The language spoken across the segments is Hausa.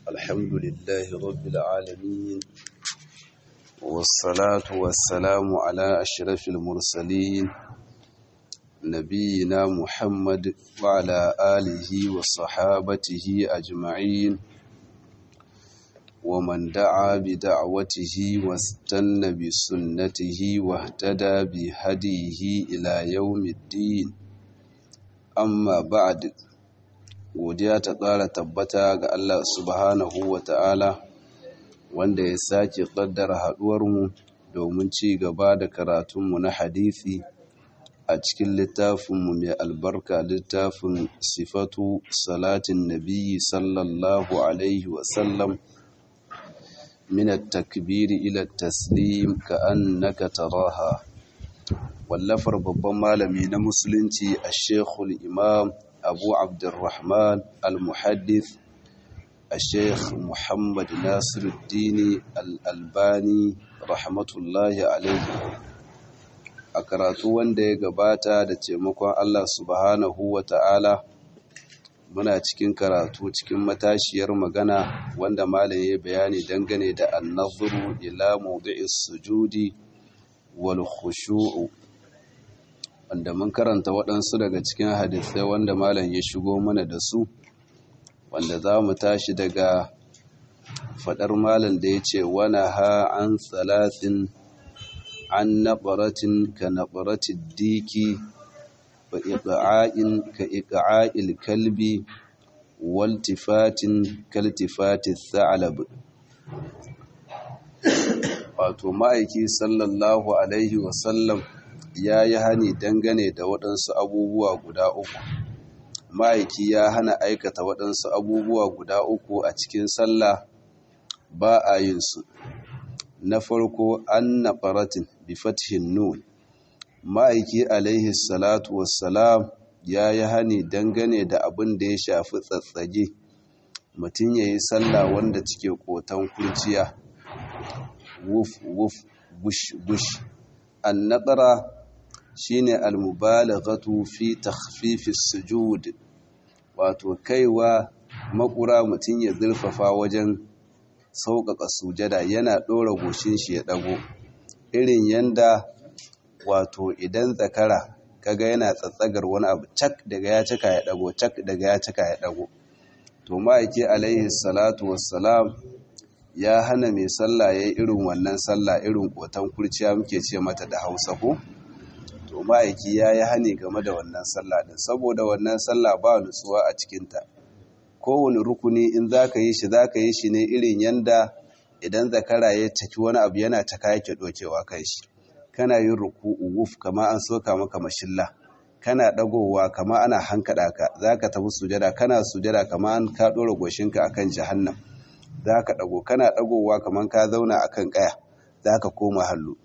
الحمد لله رب العالمين والصلاة والسلام على أشرف المرسلين نبينا محمد وعلى آله وصحابته أجمعين ومن دعا بدعوته واستنى بسنته واهتدى بهديه إلى يوم الدين amma ba'ad godiya ta ƙara tabbata ga Allah subhanahu wa ta'ala wanda ya sake ƙaddara haɗuwarmu domin ci gaba da karatunmu na hadithi a cikin littafinmu mai albarka littafin sifatu salatin nabiyyi sallallahu alaihi wasallam min at-takbiri ila at-taslim ka annaka taraha wallafar babban malami na musulunci a shekul imam abu abdurrahman al-muhaddith a sheikh muhammad nasiruddini al-albani rahmatullahi alaihi a karatu wanda ya gabata da taimakon allah subhanahu wa ta'ala muna cikin karatu cikin matashiyar magana wanda malam ya bayani dangane da annazuru ila mawdi'is sujudi wal khushu'u wanda mun karanta waɗansu daga cikin hadisai wanda malam ya shigo mana da su wanda za mu tashi daga faɗar malam da ya ce wani ha an salatin an naɓaratin ka naɓaratin diki wa iƙa'in ka iƙa'il kalbi waltifatin kaltifatin sa'alab wato ma'aiki sallallahu alaihi wasallam ya yi hani dangane da waɗansu abubuwa guda uku ma'aiki ya hana aikata waɗansu abubuwa guda uku a cikin sallah ba a yin su na farko an na faratin bifathin nun ma'aiki alaihi salatu wassalam ya yi hani dangane da abin da ya shafi tsatsage mutum ya yi sallah wanda cike kotan kurciya wuf wuf bush bush an naɗara shine almubalaghatu fi takhfifis sujud wato kaiwa makura mutum ya zurfafa wajen sauƙaƙa sujada yana ɗora goshin shi ya ɗago irin yanda wato idan zakara kaga yana tsatsagar wani abu cak daga ya cika ya ɗago cak daga ya cika ya ɗago to ma'aiki alaihi salatu wassalam ya hana mai sallah ya yi irin wannan sallah irin kotan kurciya muke ce mata da hausa ko to ma'aiki ya yi hani game da wannan sallah din saboda wannan sallah ba nutsuwa a cikinta kowane rukuni in za ka yi shi za ka yi shi ne irin yanda idan zakara ya caki wani abu yana caka yake ɗokewa kai shi kana yin ruku'u wuf kama an soka maka mashilla kana ɗagowa kama ana hankaɗa ka za ka tafi sujada kana sujada kama an ka ɗora goshinka akan jahannam za ka ɗago kana ɗagowa kamar ka zauna a kan ƙaya za ka koma hallu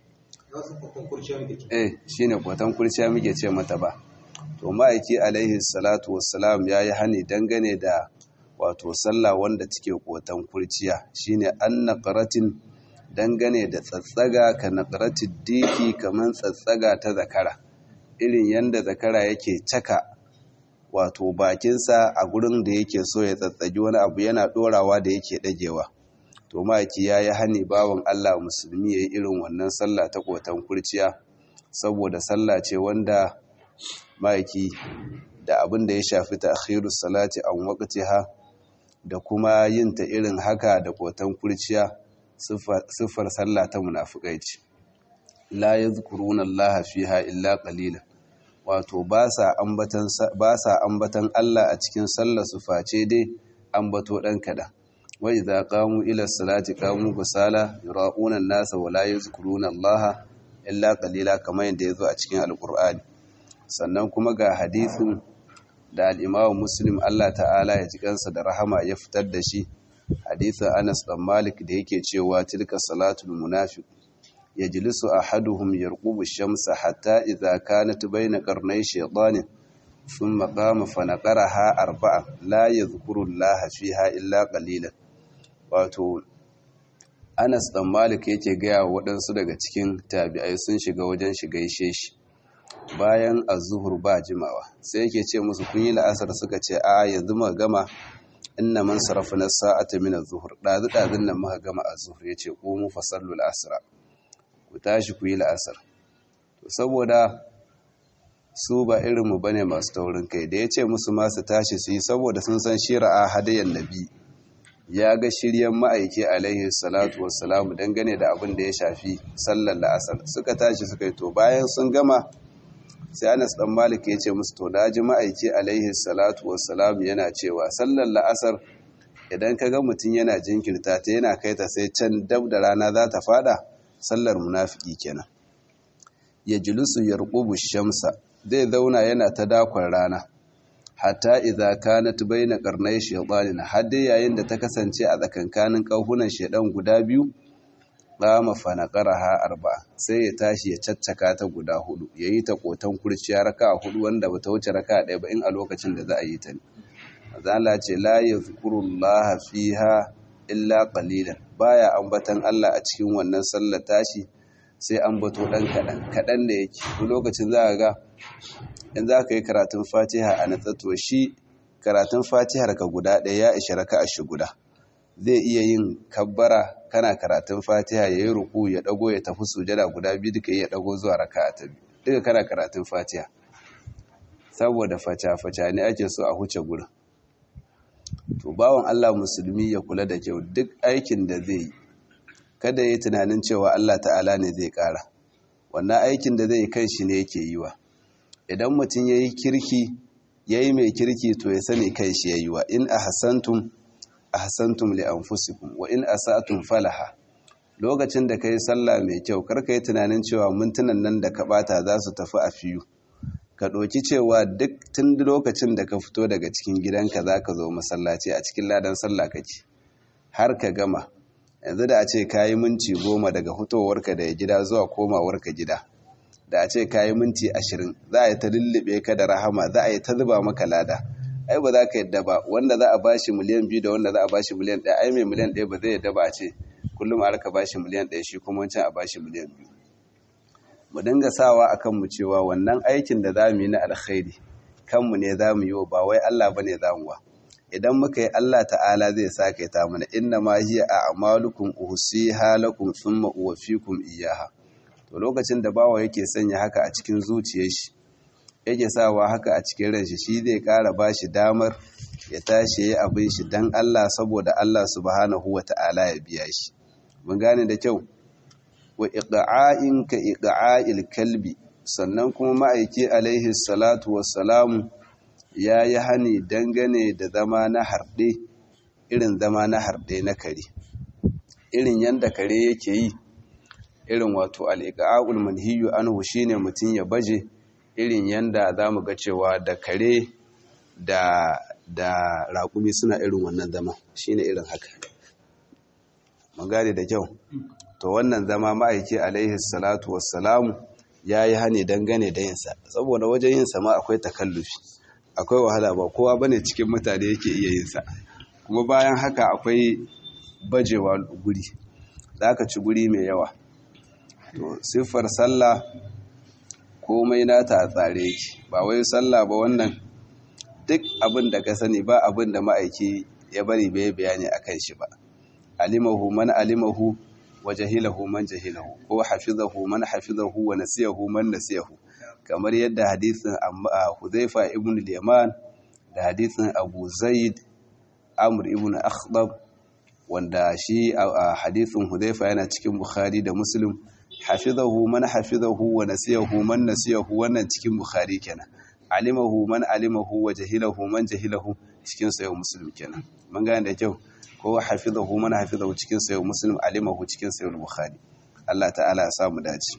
eh shi ne kwatan kurciya muke ce mata ba to ma'aiki alaihi salatu wassalam ya yi hani dangane da wato sallah wanda cike kwatan kurciya shi ne an naƙaratin dangane da tsatsaga ka naƙaratin diki kamar tsatsaga ta zakara irin yadda zakara yake caka wato bakinsa a gurin da yake so ya tsatsagi wani abu yana ɗorawa da yake ɗagewa to maki ya yi hani bawan Allah musulmi ya yi irin wannan sallah ta kotan kurciya saboda sallah ce wanda maki da abin da ya shafi ta akhirus salati an waqtiha da kuma yin ta irin haka da kotan kurciya siffar sallah ta munafikai ce la yadhkuruna Allah fiha illa qalilan wato ba sa ambatan Allah a cikin sallar su face dai ambato ɗan kaɗan wai za ƙamu ila salati ƙamu kusala yura'unan nasa wala ya zukuruna Allah illa ƙalila kamar yadda ya zo a cikin alƙur'ani sannan kuma ga hadithin da al'imawa muslim Allah ta'ala ya ji kansa da rahama ya fitar da shi hadithin anas ɗan malik da yake cewa tilka salatul munafiq يجلس أحدهم يرقب الشمس حتى إذا كانت بين قرني شيطان ثم قام فنقرها أربعة لا يذكر الله فيها إلا قليلا wato Anas dan Malik yake gaya waɗansu daga cikin tabi'ai sun shiga wajen shiga ishe shi bayan azuhur ba jimawa sai yake ce musu kun yi la'asar suka ce a yanzu ma gama inna man sarafna sa'ata min az-zuhr dazu dazun nan muka gama az-zuhr yace qumu fasallu al-asra ku tashi ku yi la'asar to saboda su ba irin mu bane masu taurin kai da yace musu ma su tashi su yi saboda sun san shira'a hadayan nabi ya ga shiryen ma'aiki alaihi salatu wassalamu dangane da abin da ya shafi sallar la'asar suka tashi suka yi to bayan sun gama sai anas dan malik ya ce musu to da ji ma'aiki alaihi salatu wassalamu yana cewa sallar la'asar idan ka ga mutum yana jinkirta ta yana kai ta sai can dab da rana za ta fada sallar munafiki kenan ya julusu yarqubu shamsa zai zauna yana ta dakon rana hatta idza kanat baina qarnay shaytanin hadda yayin da ta kasance a tsakankanin kauhunan shedan guda biyu qama fa naqaraha arba sai ya tashi ya caccaka ta guda hudu yayi ta kotan kurciya raka hudu wanda bata wuce raka ɗaya ba in a lokacin da za a yi ta ne Allah ce la yazkurullaha fiha illa qalilan baya ambatan Allah a cikin wannan sallar tashi sai ambato dan kadan kadan da yake lokacin za ka ga in za ka yi karatun fatiha a natsatto shi karatun fatihar ka guda ɗaya ya ishe raka a shi guda zai iya yin kabbara kana karatun fatiha ya yi ruku ya ɗago ya tafi sujada guda biyu duka ya ɗago zuwa raka a ta biyu duka kana karatun fatiha saboda faca-faca ne ake so a huce gurin to bawan allah musulmi ya kula da kyau duk aikin da zai yi kada ya yi tunanin cewa allah ta'ala ne zai ƙara wannan aikin da zai kan shi ne yake yi wa idan mutum ya yi kirki ya yi mai kirki to ya sani kai shi ya yi wa in a hasantum a hasantum li anfusikum wa in asatum falaha lokacin da ka yi sallah mai kyau karka yi tunanin cewa mintunan nan da ka bata za su tafi a fiyu ka ɗauki cewa duk tun lokacin da ka fito daga cikin gidanka za ka zo masallaci a cikin ladan sallah kake har ka gama yanzu da a ce ka yi minti goma daga fitowarka daga gida zuwa komawarka gida da a ce kayi minti ashirin za a yi ta lullube ka da rahama za a yi ta zuba maka lada ai ba za ka yadda ba wanda za a bashi miliyan biyu da wanda za a bashi miliyan ɗaya ai mai miliyan ɗaya ba zai yadda ba a ce kullum a raka bashi miliyan ɗaya shi kuma wancan a bashi miliyan biyu mu dinga sawa a kanmu cewa wannan aikin da za mu yi na alkhairi kanmu ne za mu yi wa ba wai Allah ba ne za mu wa idan muka yi Allah ta'ala zai sake ta mana inna ma hiya a'malukum uhsiha lakum thumma uwaffikum iyyaha to lokacin da bawa yake sanya haka a cikin zuciyar shi yake sawa haka a cikin ranshi shi zai ƙara ba shi damar ya tashi ya abin shi don Allah saboda Allah subhanahu wa ta'ala ya biya shi mun gane da kyau wa iqa'in ka iqa'il kalbi sannan kuma ma'aiki alaihi salatu wassalamu ya yi hani dangane da zama na harɗe irin zama na harɗe na kare irin yanda kare yake yi irin wato al'iƙa'ul manhiyu anhu shine mutum ya baje irin yanda za mu ga cewa da kare da da raƙumi suna irin wannan zama shine irin haka mun gane da kyau to wannan zama ma'aiki alaihi salatu wassalamu ya yi hane dangane da yinsa saboda wajen yinsa ma akwai takallufi akwai wahala ba kowa bane cikin mutane yake iya yinsa kuma bayan haka akwai bajewa guri za ka ci guri mai yawa to siffar sallah komai nata a tsare yake ba wai sallah ba wannan duk abin da ka sani ba abin da ma'aiki ya bari bai bayani a kan shi ba alimahu man alimahu wa jahilahu man jahilahu ko hafizahu man hafizahu wa nasiyahu man nasiyahu kamar yadda hadisin Hudhaifa ibn al-Yaman da hadisin Abu Zaid Amr ibn Akhdab wanda shi a hadisin Hudhaifa yana cikin Bukhari da Muslim hafizahu man hafizahu wa nasiyahu man nasiyahu wannan cikin Bukhari kenan alimahu man alimahu wa jahilahu man jahilahu cikin sayo Muslim kenan mun gane da kyau ko hafizahu man hafizahu cikin sayo Muslim alimahu cikin sayo Bukhari Allah ta'ala ya samu dace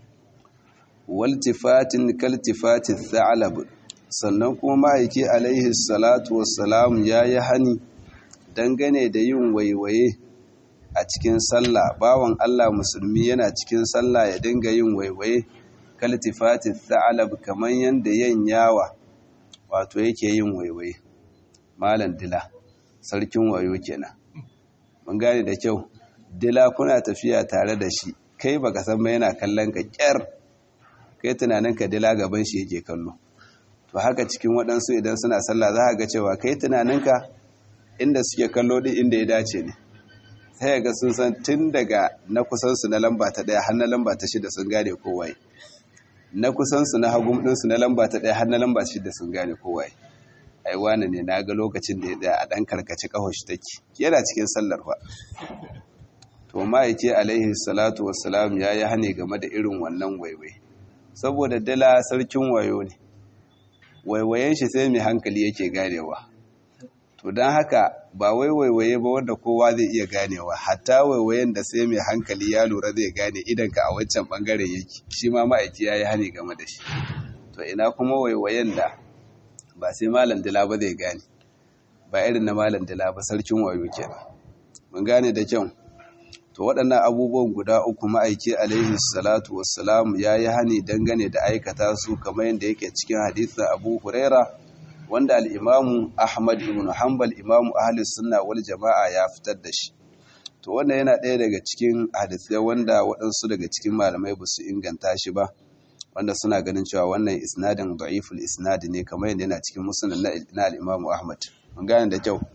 waltifatin kaltifatin tha'lab sannan kuma ma'aiki alaihi salatu wassalam yayi hani dangane da yin waiwaye a cikin sallah bawan Allah musulmi yana cikin sallah ya dinga yin waiwaye kaltifati tha'lab kaman yanda yawa wato yake yin waiwaye malam dila sarkin wayo kenan mun gane da kyau dila kuna tafiya tare da shi kai baka san ba yana kallon ka kyar kai tunanin ka dila gaban shi yake kallo to haka cikin waɗansu idan suna sallah za ka ga cewa kai tunaninka inda suke kallo din inda ya dace ne sai ga sun san tun daga na kusansu na lamba ta ɗaya har na lamba ta shida sun gane kowaye na kusansu na hagun ɗinsu na lamba ta ɗaya har na lamba shida sun gane kowaye ai wani ne na ga lokacin da ya tsaya a ɗan karkaci ƙahoshi take yana cikin sallar fa to ma'aiki alaihi salatu wassalam ya yi hane game da irin wannan waiwai saboda dala sarkin wayo ne waiwayen shi sai mai hankali yake ganewa to don haka ba wai waiwaye ba wanda kowa zai iya ganewa hatta waiwayen da sai mai hankali ya lura zai gane idanka a wancan bangaren yake shi ma ma'aiki ya yi hane game da shi to ina kuma waiwayen da ba sai malam dila ba zai gane ba irin na malam dila ba sarkin wayo kenan mun gane da kyau to waɗannan abubuwan guda uku ma'aiki alaihi salatu wassalam ya yi hani dangane da aikata su kamar yadda yake cikin hadisin abu huraira wanda al'imamu ahmad ibn hanbal imamu ahalis sunna wal jama'a ya fitar da shi to wannan yana ɗaya daga cikin hadisai wanda waɗansu daga cikin malamai ba su inganta shi ba wanda suna ganin cewa wannan isnadin da'iful isnadi ne kamar yadda yana cikin musulun na al'imamu ahmad mun gane da kyau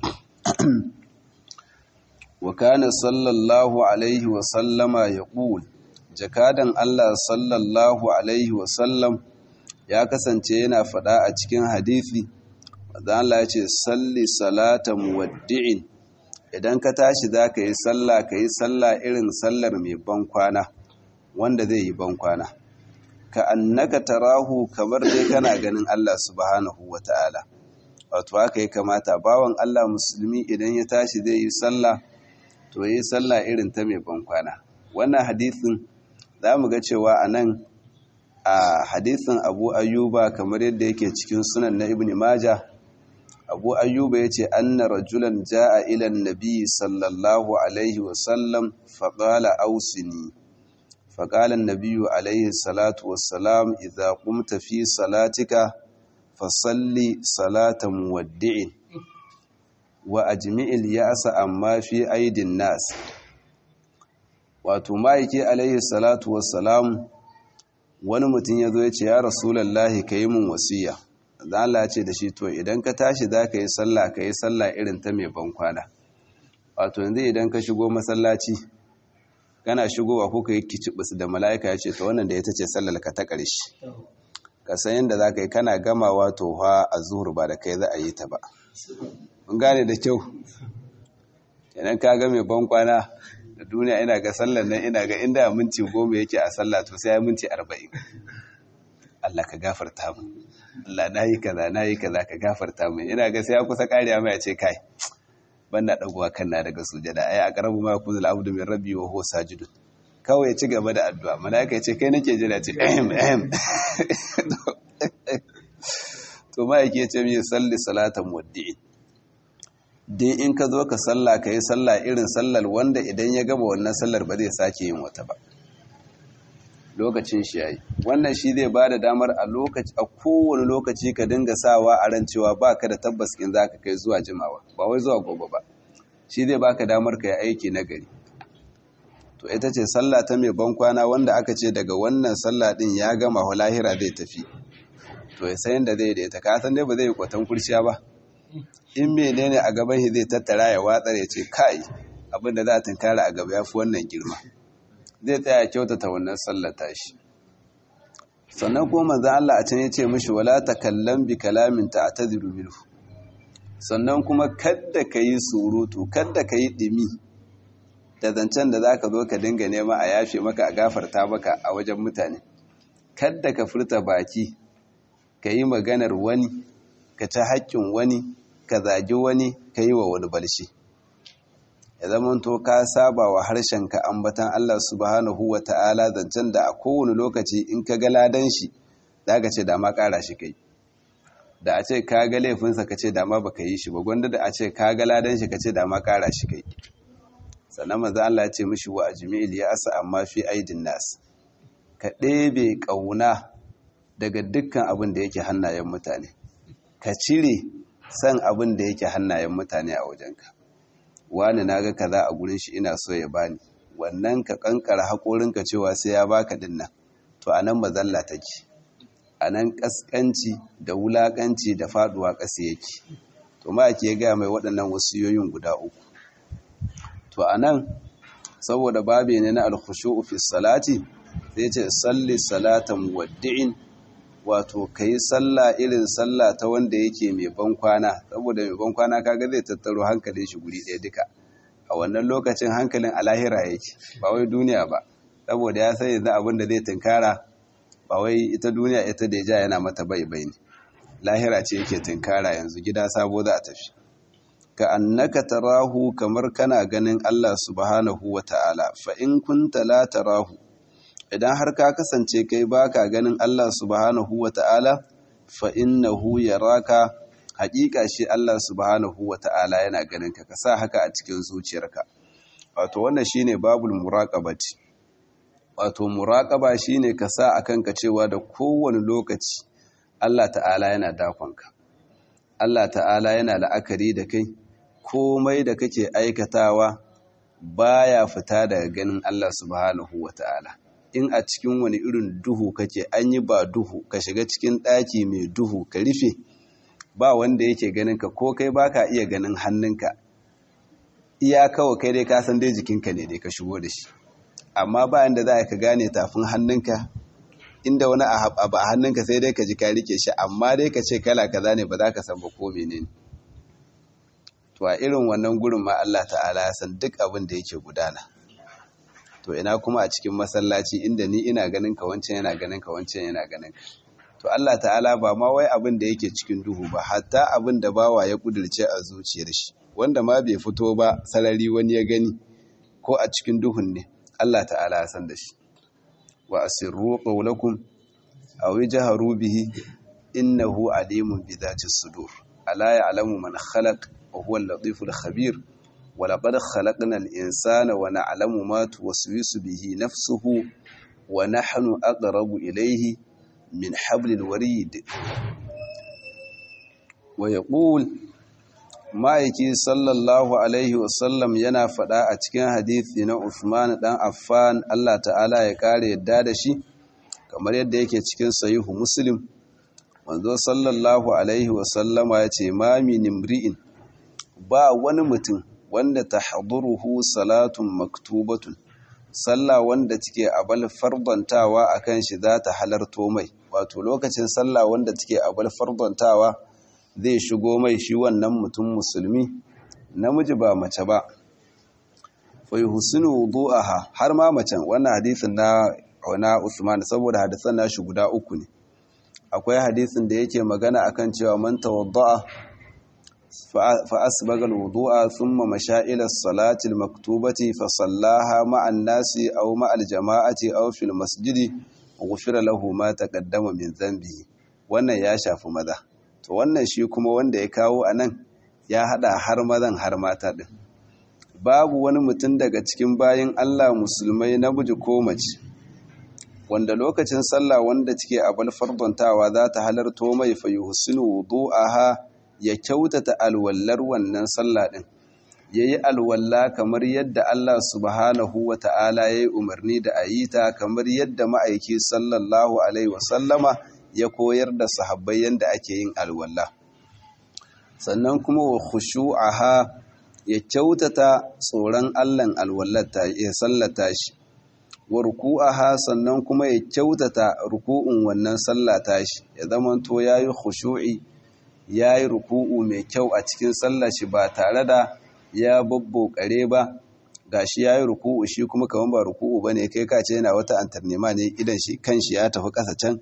wa kana sallallahu alaihi wa sallama ya ƙul jakadan Allah sallallahu alaihi wa sallam ya kasance yana faɗa a cikin hadithi wadda Allah ya ce salli salata muwaddi'in idan ka tashi za ka yi sallah ka yi sallah irin sallar mai bankwana wanda zai yi bankwana ka annaka tarahu kamar dai kana ganin Allah subhanahu wa ta'ala wato haka ya kamata bawan Allah musulmi idan ya tashi zai yi sallah to yi sallah irin ta mai bankwana wannan hadisin za mu ga cewa a nan a hadisin abu ayyuba kamar yadda yake cikin sunan na ibn maja abu ayyuba ya ce anna rajulan ja'a ilan nabi sallallahu alaihi wasallam faƙala ausini faƙalan nabiyu alaihi salatu wassalam idza qumta fi salatika fasalli salata muwaddi'in wa ajmi'il ya'sa amma fi aidin nas wato ma'aiki alaihi salatu wassalam wani mutum ya zo ya ce ya rasulallahi ka yi mun wasiya da Allah ce da shi to idan ka tashi za ka yi sallah ka yi sallah irin ta mai bankwana wato yanzu idan ka shigo masallaci kana shigowa ko ka yi kicibis da mala'ika ya ce ta wannan da ita ce sallar ka ta ƙarshe ka san yadda za ka yi kana gamawa to ha a zuhur ba da kai za a yi ta ba mun gane da kyau idan ka ga mai bankwana da duniya ina ga sallar nan ina ga inda minti goma yake a sallah to sai ya minti arba'in Allah ka gafarta mu Allah na yi kaza na yi kaza ka gafarta mu ina ga sai ya kusa kariya mai ce kai ban na dagowa kan na daga sujada ai a karabu ma kuzul abdu min rabbi wa huwa sajidun kawai ya ci gaba da addu'a malaika ya ce kai nake jira ce ehem ehem to ma yake ce mi salli salatan waddi'in dai in ka zo ka sallah ka yi sallah irin sallar wanda idan ya gaba wannan sallar ba zai sake yin wata ba lokacin shi yayi wannan shi zai ba da damar a lokaci a kowane lokaci ka dinga sawa a ran cewa ba ka da tabbas in za ka kai zuwa jimawa ba wai zuwa gobe ba shi zai baka damar ka yi aiki na gari to ita ce sallah ta mai bankwana wanda aka ce daga wannan sallah din ya gama lahira zai tafi to ya sayan da zai daita ka san dai ba zai yi kwatan kurciya ba in menene a gaban shi zai tattara ya watsar ya ce kai abin da za a tunkara a gaba ya fi wannan girma zai tsaya kyautata wannan sallata shi sannan kuma manzan Allah a can ya ce mishi wala takallam bi kalamin ta'tadiru minhu sannan kuma kadda ka yi surutu kadda ka yi dimi da zancen da zaka zo ka dinga nema a yafe maka a gafarta maka a wajen mutane kadda ka furta baki ka yi maganar wani ka ci haƙƙin wani ka zagi wani ka yi wa wani balshi ya zama to ka saba wa harshenka ambatan Allah subhanahu wa ta'ala zancen da a kowane lokaci in ka ga ladan shi za ka ce dama ƙara shi kai da a ce ka ga laifinsa ka ce dama ba ka yi shi ba gwanda da a ce ka ga ladan shi ka ce dama ƙara shi kai sannan maza Allah ya ce mishi wa ajmi'il ya asa amma fi aidin nas ka ɗebe ƙauna daga dukkan abin da yake hannayen mutane ka cire san abin da yake hannayen mutane a wajenka wani na ga kaza a gurin shi ina so ya bani wannan ka kankara haƙorinka cewa sai ya baka dinnan to anan mazalla take anan kaskanci da wulakanci da faduwa ƙasa yake to to ma ake gaya mai waɗannan wasiyoyin guda uku to anan saboda babe ne na alkhushu'u fi salati sai ce salli salatan muwaddi'in wato kai sallah irin sallah ta wanda yake mai ban kwana saboda mai ban kwana kaga zai tattaro hankalin shi guri ɗaya duka a wannan lokacin hankalin alahira yake ba wai duniya ba saboda ya sai yanzu abin da zai tunkara ba wai ita duniya ita da ja yana mata bai bai ne lahira ce yake tunkara yanzu gida sabo za a tafi ka annaka tarahu kamar kana ganin Allah subhanahu wa ta'ala fa in kunta la tarahu idan har ka kasance kai baka ganin Allah subhanahu wa ta'ala fa innahu yaraka haƙiƙa shi Allah subhanahu wa ta'ala yana ganin ka ka sa haka a cikin zuciyarka wato wannan shine babul muraqabati wato muraqaba shine ka sa akan ka cewa da kowane lokaci Allah ta'ala yana dakonka Allah ta'ala yana la'akari da kai komai da kake aikatawa baya fita daga ganin Allah subhanahu wata'ala in a cikin wani irin duhu kake an yi ba duhu ka shiga cikin ɗaki mai duhu ka rufe ba wanda yake ganin ka ko kai baka iya ganin hannunka iya kawai kai dai ka san dai jikinka ne dai ka shigo da shi amma ba yanda za ka gane tafin hannunka inda wani abu a hannunka sai dai ka ji ka rike shi amma dai ka ce kala kaza ne ba za ka san ba ko menene to a irin wannan gurin ma Allah ta'ala ya san duk abin da yake gudana to ina kuma a cikin masallaci inda ni ina ganin ka wancan yana ganin ka wancan yana ganin ka to Allah ta'ala ba ma wai abin da yake cikin duhu ba hatta abin da bawa ya kudirce a zuciyar shi wanda ma bai fito ba sarari wani ya gani ko a cikin duhun ne Allah ta'ala ya san da shi wa asirru qawlakum aw jahru bihi innahu alimun bi dhati sudur ala ya'lamu man khalaq wa huwa al-latif al-khabir wa laqad khalaqna al-insana wa na'lamu ma tuwaswisu bihi nafsuhu wa nahnu aqrabu ilayhi min hablil warid wa yaqul ma'aiki sallallahu alaihi wasallam yana faɗa a cikin hadithi na Uthman dan Affan Allah ta'ala ya kare yadda da shi kamar yadda yake cikin sahihu Muslim wanzo sallallahu alaihi wasallama ya ce ma min imri'in ba wani mutum wanda tahduruhu salatun maktubatun sallah wanda take abal fardantawa akan shi za ta halarto mai wato lokacin sallah wanda take abal fardantawa zai shigo mai shi wannan mutum musulmi namiji ba mace ba fai husinu wudu'aha har ma macen wannan hadisin na na Usman saboda hadisan nashi guda uku ne akwai hadisin da yake magana akan cewa man tawadda'a fa asbaga alwudu'a thumma masha ila as-salati al-maktubati fa sallaha ma'an nasi aw ma'al jama'ati aw fil masjidi ghufira lahu ma taqaddama min dhanbihi wannan ya shafi maza to wannan shi kuma wanda ya kawo a nan ya hada har mazan har mata ɗin babu wani mutum daga cikin bayan Allah musulmai namiji ko mace wanda lokacin sallah wanda take abal fardontawa za ta halarto mai fa yuhsinu wudu'aha ya kyautata alwallar wannan sallah ɗin yayi alwalla kamar yadda Allah subhanahu wa ta'ala yayi umarni da ayita kamar yadda ma'aiki sallallahu alaihi wasallama ya koyar da sahabbai yadda ake yin alwala sannan kuma wa khushu'aha ya kyautata tsoron Allahn alwallata ya sallata shi wa ruku'aha sannan kuma ya kyautata ruku'un wannan sallata shi ya zamanto yayi khushu'i yayi ruku'u mai kyau a cikin sallar shi ba tare da ya babbokare ba gashi yayi ruku'u shi kuma kaman ba ruku'u bane kai ka ce yana wata antarnema ne idan shi kanshi ya tafi ƙasa can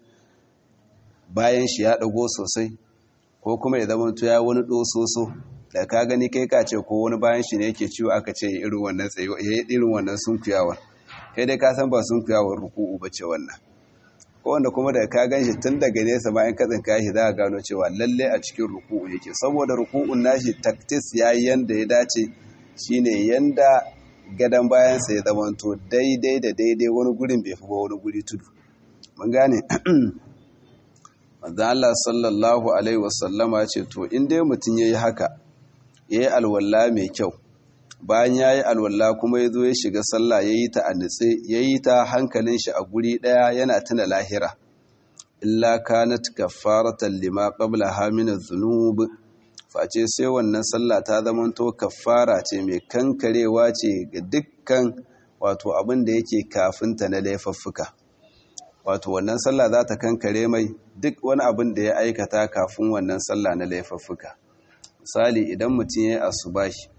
bayan shi ya ɗago sosai ko kuma ya zama ya wani ɗososo da ka gani kai ka ce ko wani bayan shi ne yake ciwo aka ce irin wannan tsayo ya yi irin wannan sunkuyawar kai dai ka san ba sunkuyawar ruku'u ba ce wannan ko wanda kuma da ka gan shi tun daga nesa bayan katsin kashi za a gano cewa lalle a cikin ruku'u yake saboda ruku'un nashi taktis ya yi yanda ya dace shine yanda gadon bayansa ya zamanto daidai da daidai wani gurin bai fi ba wani guri tudu mun gane manzo Allah sallallahu alaihi wasallama ce to in dai mutum yayi haka yayi alwala mai kyau bayan yayi alwala kuma yazo ya shiga sallah yayi ta a nitse yayi ta hankalin shi a guri daya yana tuna lahira illa kanat kaffaratan lima qablaha min adh-dhunub face sai wannan sallah ta zamanto kafara ce mai kankarewa ce ga dukkan wato abin da yake kafinta na laifuffuka wato wannan sallah za ta kankare mai duk wani abin da ya aikata kafin wannan sallah na laifuffuka misali idan mutum ya yi asubahi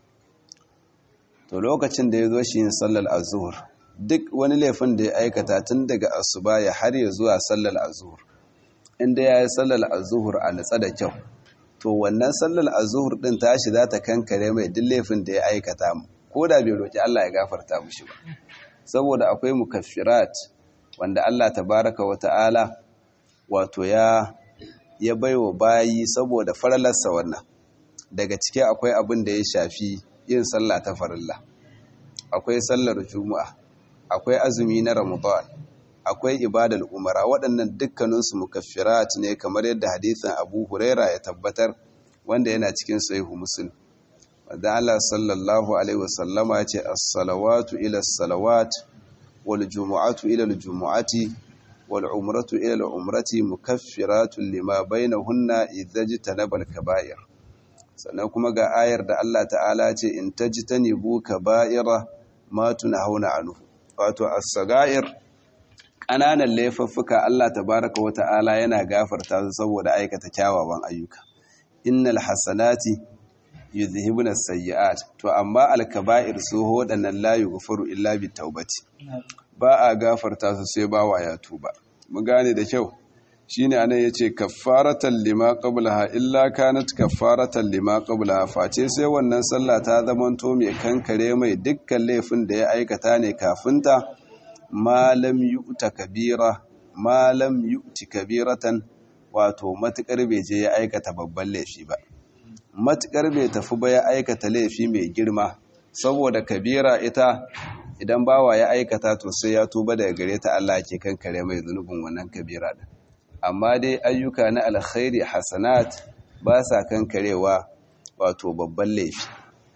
to lokacin da ya zo shi yin sallar azuhur duk wani laifin da ya aikata tun daga asuba ya har ya zuwa sallar azuhur inda ya yi sallar azuhur a natsa da kyau to wannan sallar azuhur din tashi za ta kankare mai duk laifin da ya aikata mu ko da bai roƙi Allah ya gafarta mushi ba saboda akwai mukaffirat wanda Allah tabaraka wa ta'ala wato ya ya baiwa bayi saboda faralarsa wannan daga ciki akwai abin da ya shafi yin sallah ta farilla akwai sallar juma'a akwai azumi na ramadan akwai ibadar umara waɗannan dukkaninsu mukaffirat ne kamar yadda hadisin abu huraira ya tabbatar wanda yana cikin sahihu muslim wanda Allah sallallahu alaihi wasallama ya ce as-salawatu ila as-salawat wal jumu'atu ila al-jumu'ati wal umratu ila al-umrati mukaffiratun lima bainahunna idza jitanaba al-kaba'ir sannan kuma ga ayar da Allah ta'ala ce in tajtanibu kaba'ira ma tunhauna anhu wato as-sagair ƙananan laifuffuka Allah tabaraka wa ta'ala yana gafarta su saboda aikata kyawawan ayyuka innal hasanati yuzhibuna as-sayyi'at to amma al-kaba'ir su wadannan la yughfaru illa bi taubati ba a gafarta su sai bawa ya tuba mun gane da kyau shine anan yace kaffaratan lima qablaha illa kanat kaffaratan lima qablaha face sai wannan sallah ta zamanto mai kankare mai dukkan laifin da ya aikata ne kafinta malam yu'ta kabira malam yu'ti kabiratan wato matukar bai je ya aikata babban laifi ba matukar bai tafi ba ya aikata laifi mai girma saboda kabira ita idan bawa ya aikata to sai ya tuba daga gare ta Allah ke kankare mai zunubin wannan kabira din amma dai ayyuka na alkhairi hasanat ba sa kankarewa wato babban laifi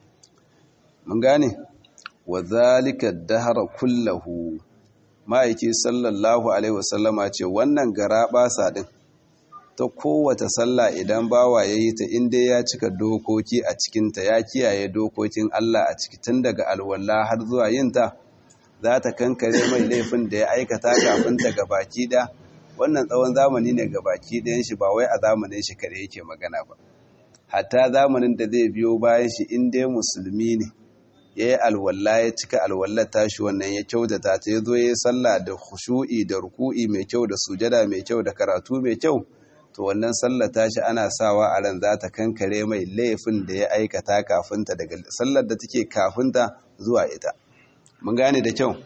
mun gane wa zalika dahara kullahu ma'aiki sallallahu alaihi wasallama ce wannan gara basa din ta kowace sallah idan bawa ya yi ta inda ya cika dokoki a cikinta ya kiyaye dokokin Allah a ciki tun daga alwala har zuwa yinta za ta kankare mai laifin da ya aikata kafin ta gabaki da wannan tsawon zamani ne gabaki ɗayan shi ba wai a zamanin shi kare yake magana ba hatta zamanin da zai biyo bayan shi in dai musulmi ne ya yi alwala ya cika alwallar tashi wannan ya kyautata ta ya zo ya yi sallah da khushu'i da ruku'i mai kyau da sujada mai kyau da karatu mai kyau to wannan sallar tashi ana sawa a ran za ta kankare mai laifin da ya aikata kafinta daga sallar da take kafinta zuwa ita mun gane da kyau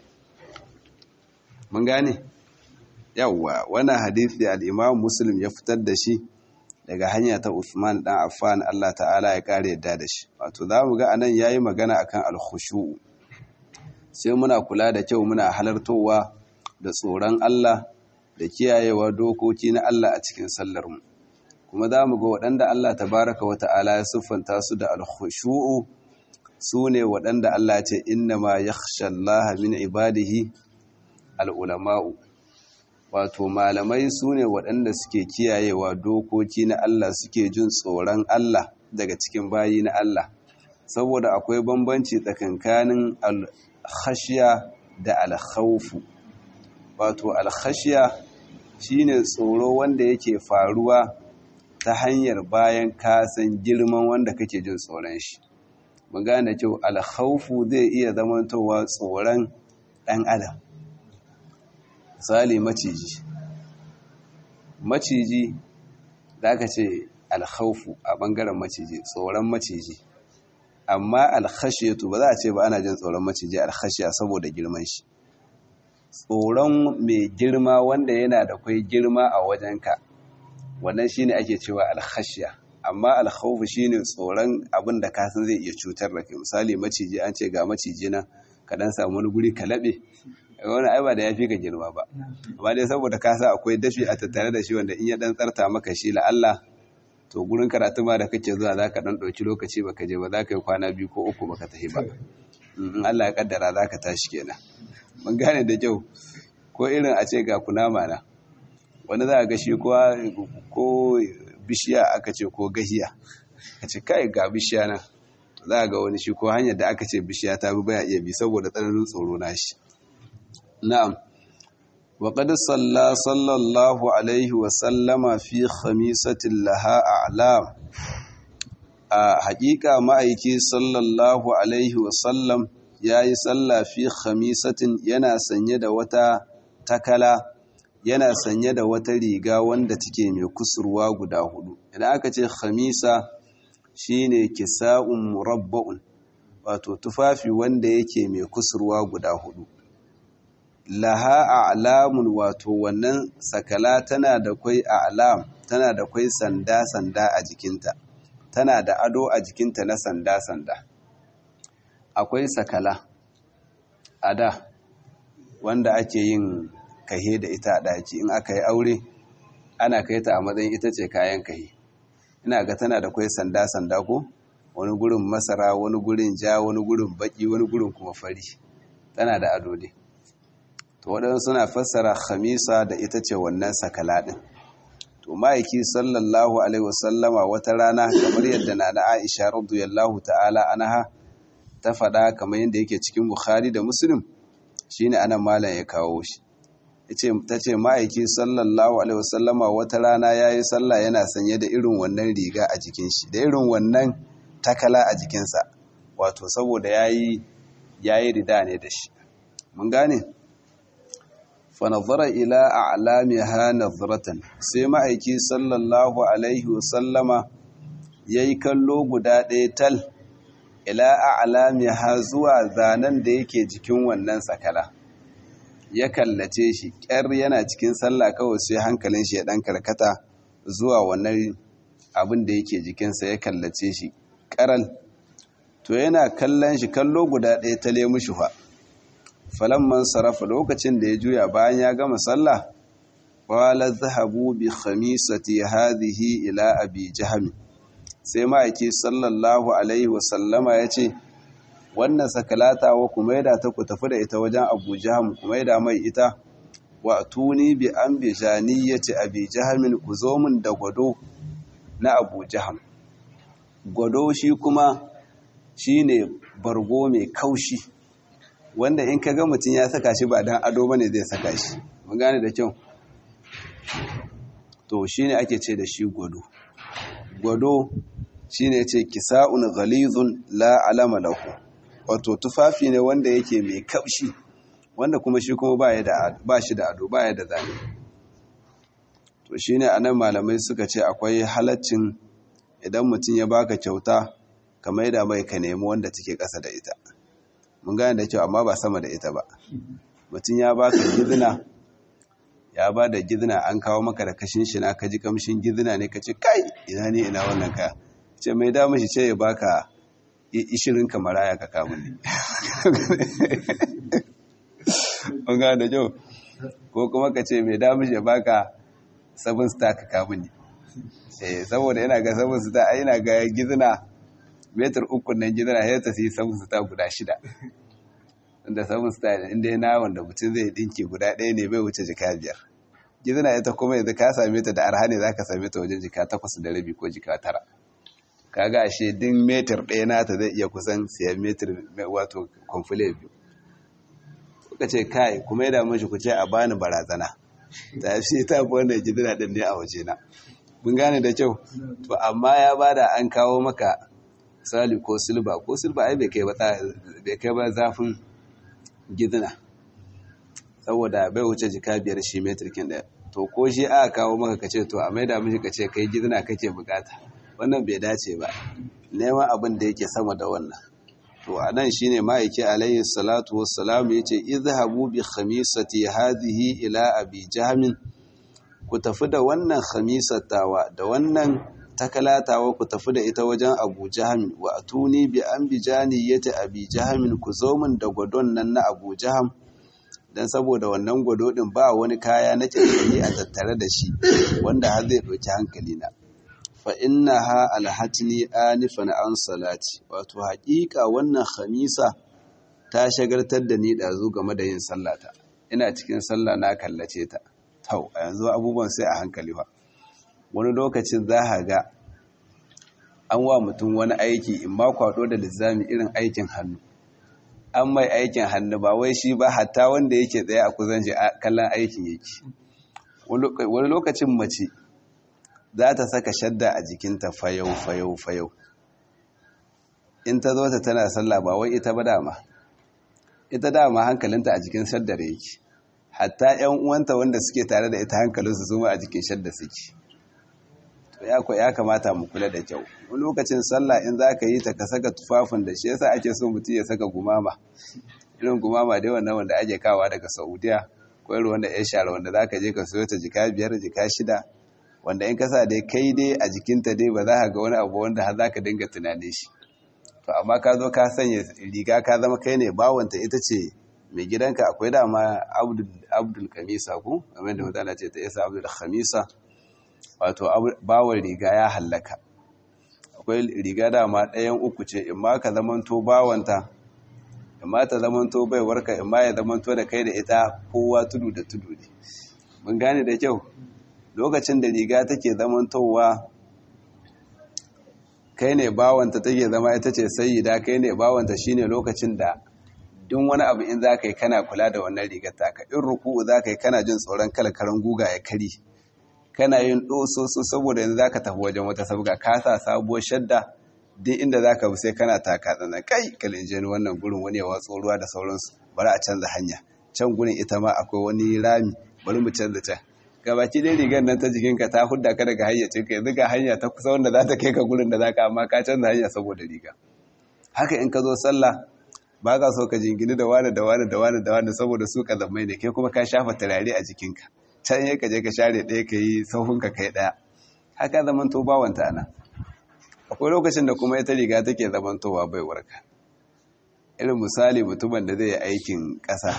mun gane yawwa wannan hadisi al-Imam Muslim ya fitar da shi daga hanya ta Uthman dan Affan Allah ta'ala ya kare yadda da shi wato zamu ga anan yayi magana akan al-khushu sai muna kula da kyau muna halartowa da tsoron Allah da kiyayewa dokoki na Allah a cikin sallar mu kuma zamu ga waɗanda Allah tabaraka wa ta'ala ya siffanta su da al-khushu'u sune waɗanda Allah ya ce innama yakhsha Allah min ibadihi al-ulama'u wato malamai su ne waɗanda suke kiyayewa dokoki na Allah suke jin tsoron Allah daga cikin bayi na Allah saboda akwai bambanci tsakankanin alkhashiya da alkhawfu wato alkhashiya shine tsoro wanda yake faruwa ta hanyar bayan kasan girman wanda kake jin tsoron shi mu gane kyau alkhawfu zai iya zamantowa tsoron ɗan adam misali maciji maciji da aka ce alhaufu a ɓangaren maciji tsoron maciji amma alhashiyatu ba za a ce ba ana jin tsoron maciji alhashiya saboda girman shi tsoron mai girma wanda yana da kwai girma a wajenka wannan shine ake cewa alhashiya amma alhaufu shine tsoron abin da kasan zai iya cutar da kai misali maciji an ce ga maciji na ka dan samu wani guri ka laɓe wani ai ba da ya fi ka girma ba amma dai saboda ka sa akwai dafi a tattare da shi wanda in ya dan tsarta maka shi la'alla to gurin karatu ma da kake zuwa za ka dan ɗauki lokaci baka je ba za ka yi kwana biyu ko uku baka tafi ba in Allah ya kaddara za ka tashi kenan mun gane da kyau ko irin a ce ga kunama na wani za a ga shi ko bishiya aka ce ko gahiya ka ce kai ga bishiya nan za ga wani shi ko hanyar da aka ce bishiya ta bi baya iya bi saboda tsananin tsoro na shi na'am wa qad salla sallallahu alaihi wa sallama fi khamisatin laha a'lam a haƙiƙa ma'aiki sallallahu alaihi wa sallam yayi salla fi khamisatin yana sanye da wata takala yana sanye da wata riga wanda take mai kusurwa guda hudu idan aka ce khamisa shine kisa'un murabba'un wato tufafi wanda yake mai kusurwa guda hudu laha a'lamun wato wannan sakala tana da kwai a'lam tana da kwai sanda sanda a jikinta tana da ado a jikinta na sanda sanda akwai sakala a da wanda ake yin kahe da ita a ɗaki in aka yi aure ana kai ta a matsayin ita ce kayan kahe ina ga tana da kwai sanda-sanda ko wani gurin masara wani gurin ja wani gurin baki wani gurin kuma fari tana da ado ne to waɗansu suna fassara khamisa da ita ce wannan sakala ɗin to ma'aiki sallallahu alaihi wasallama wata rana kamar yadda na na aisha radiyallahu ta'ala anha ta faɗa kamar yadda yake cikin bukhari da muslim shine anan malam ya kawo shi ta ce ma'aiki sallallahu alaihi wasallama wata rana ya yi sallah yana sanye da irin wannan riga a jikin shi da irin wannan takala a jikinsa wato saboda ya yi rida ne da shi mun gane fanazara ila a alamiha nazaratan sai ma'aiki sallallahu alaihi wasallama ya yi kallo guda ɗaya tal ila a alamiha zuwa zanen da yake jikin wannan sakala ya kallace shi ƙyar yana cikin sallah kawai sai hankalin shi ya ɗan karkata zuwa wannan abin da yake jikinsa ya kallace shi ƙaral to yana kallon shi kallo guda ɗaya ta lemu shi fa falamman sarrafa lokacin da ya juya bayan ya gama sallah wala zahabu bi khamisati hadhihi ila abi jahmi sai ma'aiki sallallahu alaihi wasallama ya ce wannan sakalata wa kuma yada ta ku tafi da ita wajen abu jaham kuma yada mai ita wa tuni bi an bi janiyati abi jahamin ku zo min da gwado na abu jaham gwado shi kuma shine bargo mai kaushi wanda in ka ga mutum ya saka shi ba dan ado bane zai saka shi mun gane da kyau to shine ake ce da shi gwado gwado shine ce kisa'un ghalizun la alama lahu wato tufafi ne wanda yake mai kaushi wanda kuma shi kuma ba shi da ado ba ya da zane to shi ne anan malamai suka ce akwai halaccin idan mutum ya baka kyauta ka maida mai ka nemi wanda take ƙasa da ita mun gane da kyau amma ba sama da ita ba mutum ya baka gizina ya ba da gizina an kawo maka da kashin shi na ka ji kamshin gizina ne ka ce kai ina ne ina wannan ka ce mai damu shi ce ya baka ishirin kamaraya ka kamun ne an gane da kyau ko kuma ka ce mai damu shi ya baka sabon star ka kamun ne saboda yana ga sabon star a yana ga gizina metar ukun nan gizina ya ta sai sabon star guda shida inda sabon star inda yana wanda mutum zai dinki guda ɗaya ne bai wuce jika biyar gizina ita kuma yanzu ka same ta da arha ne za ka same ta wajen jika takwas da rabi ko jika tara kaga ashe din metar ɗaya nata zai iya kusan siyan metar wato kwamfule biyu kuka ce kai kuma yada mashi ku ce a bani barazana ta fi ta fi wanda gidina ɗin ne a waje na mun gane da kyau to amma ya bada an kawo maka sali ko silba ko silba ai bai kai ba zafin gidina saboda bai wuce jika biyar shi metar kin ɗaya to ko shi aka kawo maka ka ce to a maida mishi ka ce kai gidina kake bukata wannan bai dace ba neman abin da yake sama da wannan to a nan shine ma'aiki alayhi salatu wassalam yace izhabu bi khamisati hadhihi ila abi jahmin ku tafi da wannan khamisatawa da wannan takalatawa ku tafi da ita wajen abu jahmin wa atuni bi ambijani yati abi jahmin ku zo min da gwadon nan na abu jaham dan saboda wannan gwado din ba wani kaya na kirkiri a tattare da shi wanda har zai ɗauki hankali na fa'innaha alhatini anifan an salati wato haƙiƙa wannan khamisa ta shagartar da ni ɗazu game da yin sallata ina cikin sallah na kallace ta tau a yanzu abubuwan sai a hankali ba wani lokacin za a ga an wa mutum wani aiki in ma kwado da lizami irin aikin hannu an mai aikin hannu ba wai shi ba hatta wanda yake tsaye a kuzan shi kallon aikin yake wani lokacin mace za ta saka shadda a jikinta fayau fayau fayau in ta zo ta tana sallah ba wai ita ba dama ita dama hankalinta a jikin shaddar yake hatta yan uwanta wanda suke tare da ita hankalinsu su ma a jikin shadda suke to ya ya kamata mu kula da kyau wani lokacin sallah in za ka yi ta ka saka tufafin da shi yasa ake so mutum ya saka gumama irin gumama dai wannan wanda ake kawa daga saudiya ko irin wanda ya share wanda za ka je ka siyo ta jika biyar jika shida wanda in kasa dai kai dai a jikinta dai ba za ka ga wani abu wanda har za ka dinga tunanin shi to amma ka zo ka sanya riga ka zama kai ne bawanta ita ce mai gidanka akwai dama abdul kamisa ku kamar da mutane ce ta isa abdul khamisa wato bawon riga ya hallaka akwai riga dama ɗayan uku ce in ma ka zamanto bawanta in ma ta zamanto baiwarka in ma ya zamanto da kai da ita kowa tudu da tudu ne mun gane da kyau lokacin da riga take zamantowa kai ne bawanta take zama ita ce sayyida kai ne bawanta shine lokacin da duk wani abu in zaka yi kana kula da wannan rigar taka in ruku'u zaka yi kana jin tsoron kalkaran guga ya kari kana yin dososo saboda yanzu zaka tafi wajen wata sabga ka sa sabuwar shadda duk inda zaka bi sai kana taka tsana kai kalinjeni wannan gurin wani ya watso ruwa da sauransu bari a canza hanya can gurin ita ma akwai wani rami bari mu canza can gabaki dai rigar nan ta jikinka ta hudda ka daga hayyacinka yanzu ga hanya ta kusa wanda za ta kai ka gurin da za ka amma ka canza hanya saboda riga haka in ka zo sallah ba ka so ka jingini da wani da wani da wani da wani saboda su ka zammai ne kai kuma ka shafa turare a jikinka can ya ka je ka share ɗaya ka yi sauhunka kai ɗaya haka zamanto bawanta ana akwai lokacin da kuma ita riga take zamantowa bai warka irin misali mutumin da zai yi aikin ƙasa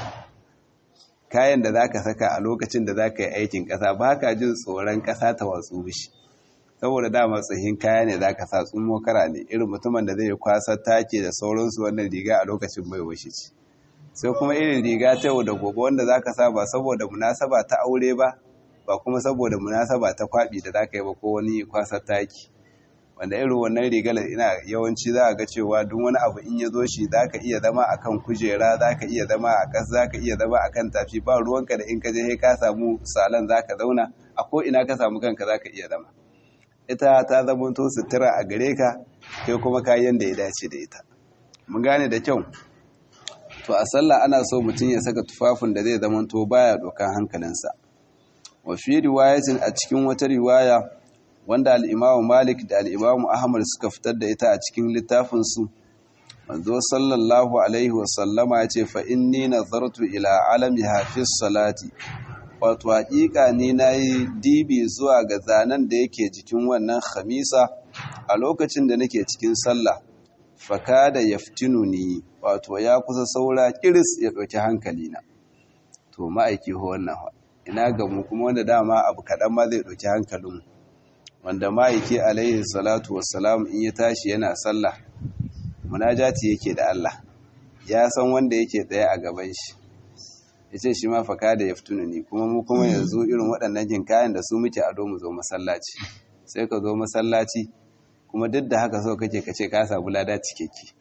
kayan da za ka saka a lokacin da za ka yi aikin ƙasa ba ka jin tsoron ƙasa ta watsu bishi saboda dama tsohin kaya ne za ka sa tsumo kara ne irin mutumin da zai yi kwasar take da sauransu wannan riga a lokacin mai washe ci sai kuma irin riga ta yau da gobe wanda za ka sa ba saboda munasaba ta aure ba ba kuma saboda munasaba ta kwaɓi da za ka yi ba ko wani kwasar taki wanda irin wannan rigar ina yawanci za a ga cewa duk wani abu in ya zo shi za ka iya zama a kan kujera za ka iya zama a ƙas za ka iya zama a kan tafi ba ruwanka da in ka je ka samu salon za ka zauna a ko ina ka samu kanka za ka iya zama ita ta zama to sutura a gare ka kai kuma kayan da ya dace da ita mun gane da kyau to a sallah ana so mutum ya saka tufafin da zai zama to baya dokan hankalinsa wa fi riwayatin a cikin wata riwaya wanda al'imamu malik da al'imamu ahmad suka fitar da ita a cikin littafinsu manzo sallallahu alaihi wasallama ya ce fa'in ni nazartu ila alami hafiz salati wato haƙiƙa ni na yi dibi zuwa ga zanen da yake jikin wannan khamisa a lokacin da nake cikin sallah faka da yaftinu ni wato ya kusa saura kiris ya ɗauki hankalina to ma'aiki ho wannan ina ga mu kuma wanda dama abu kaɗan ma zai ɗauki hankalinmu wanda ma'aiki alaihi salatu wassalam in ya tashi yana sallah munajati yake da Allah ya san wanda yake tsaye a gaban shi ya ce shi ma faka da ya fituna ni kuma mu kuma yanzu irin waɗannan jin kayan da su muke ado mu zo masallaci sai ka zo masallaci kuma duk da haka so kake ka ce ka samu lada cikeke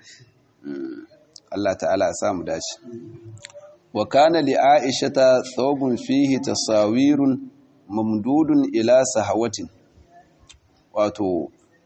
Allah ta'ala ya samu dashi wa kana li aishata thawbun fihi tasawirun mamdudun ila sahawatin wato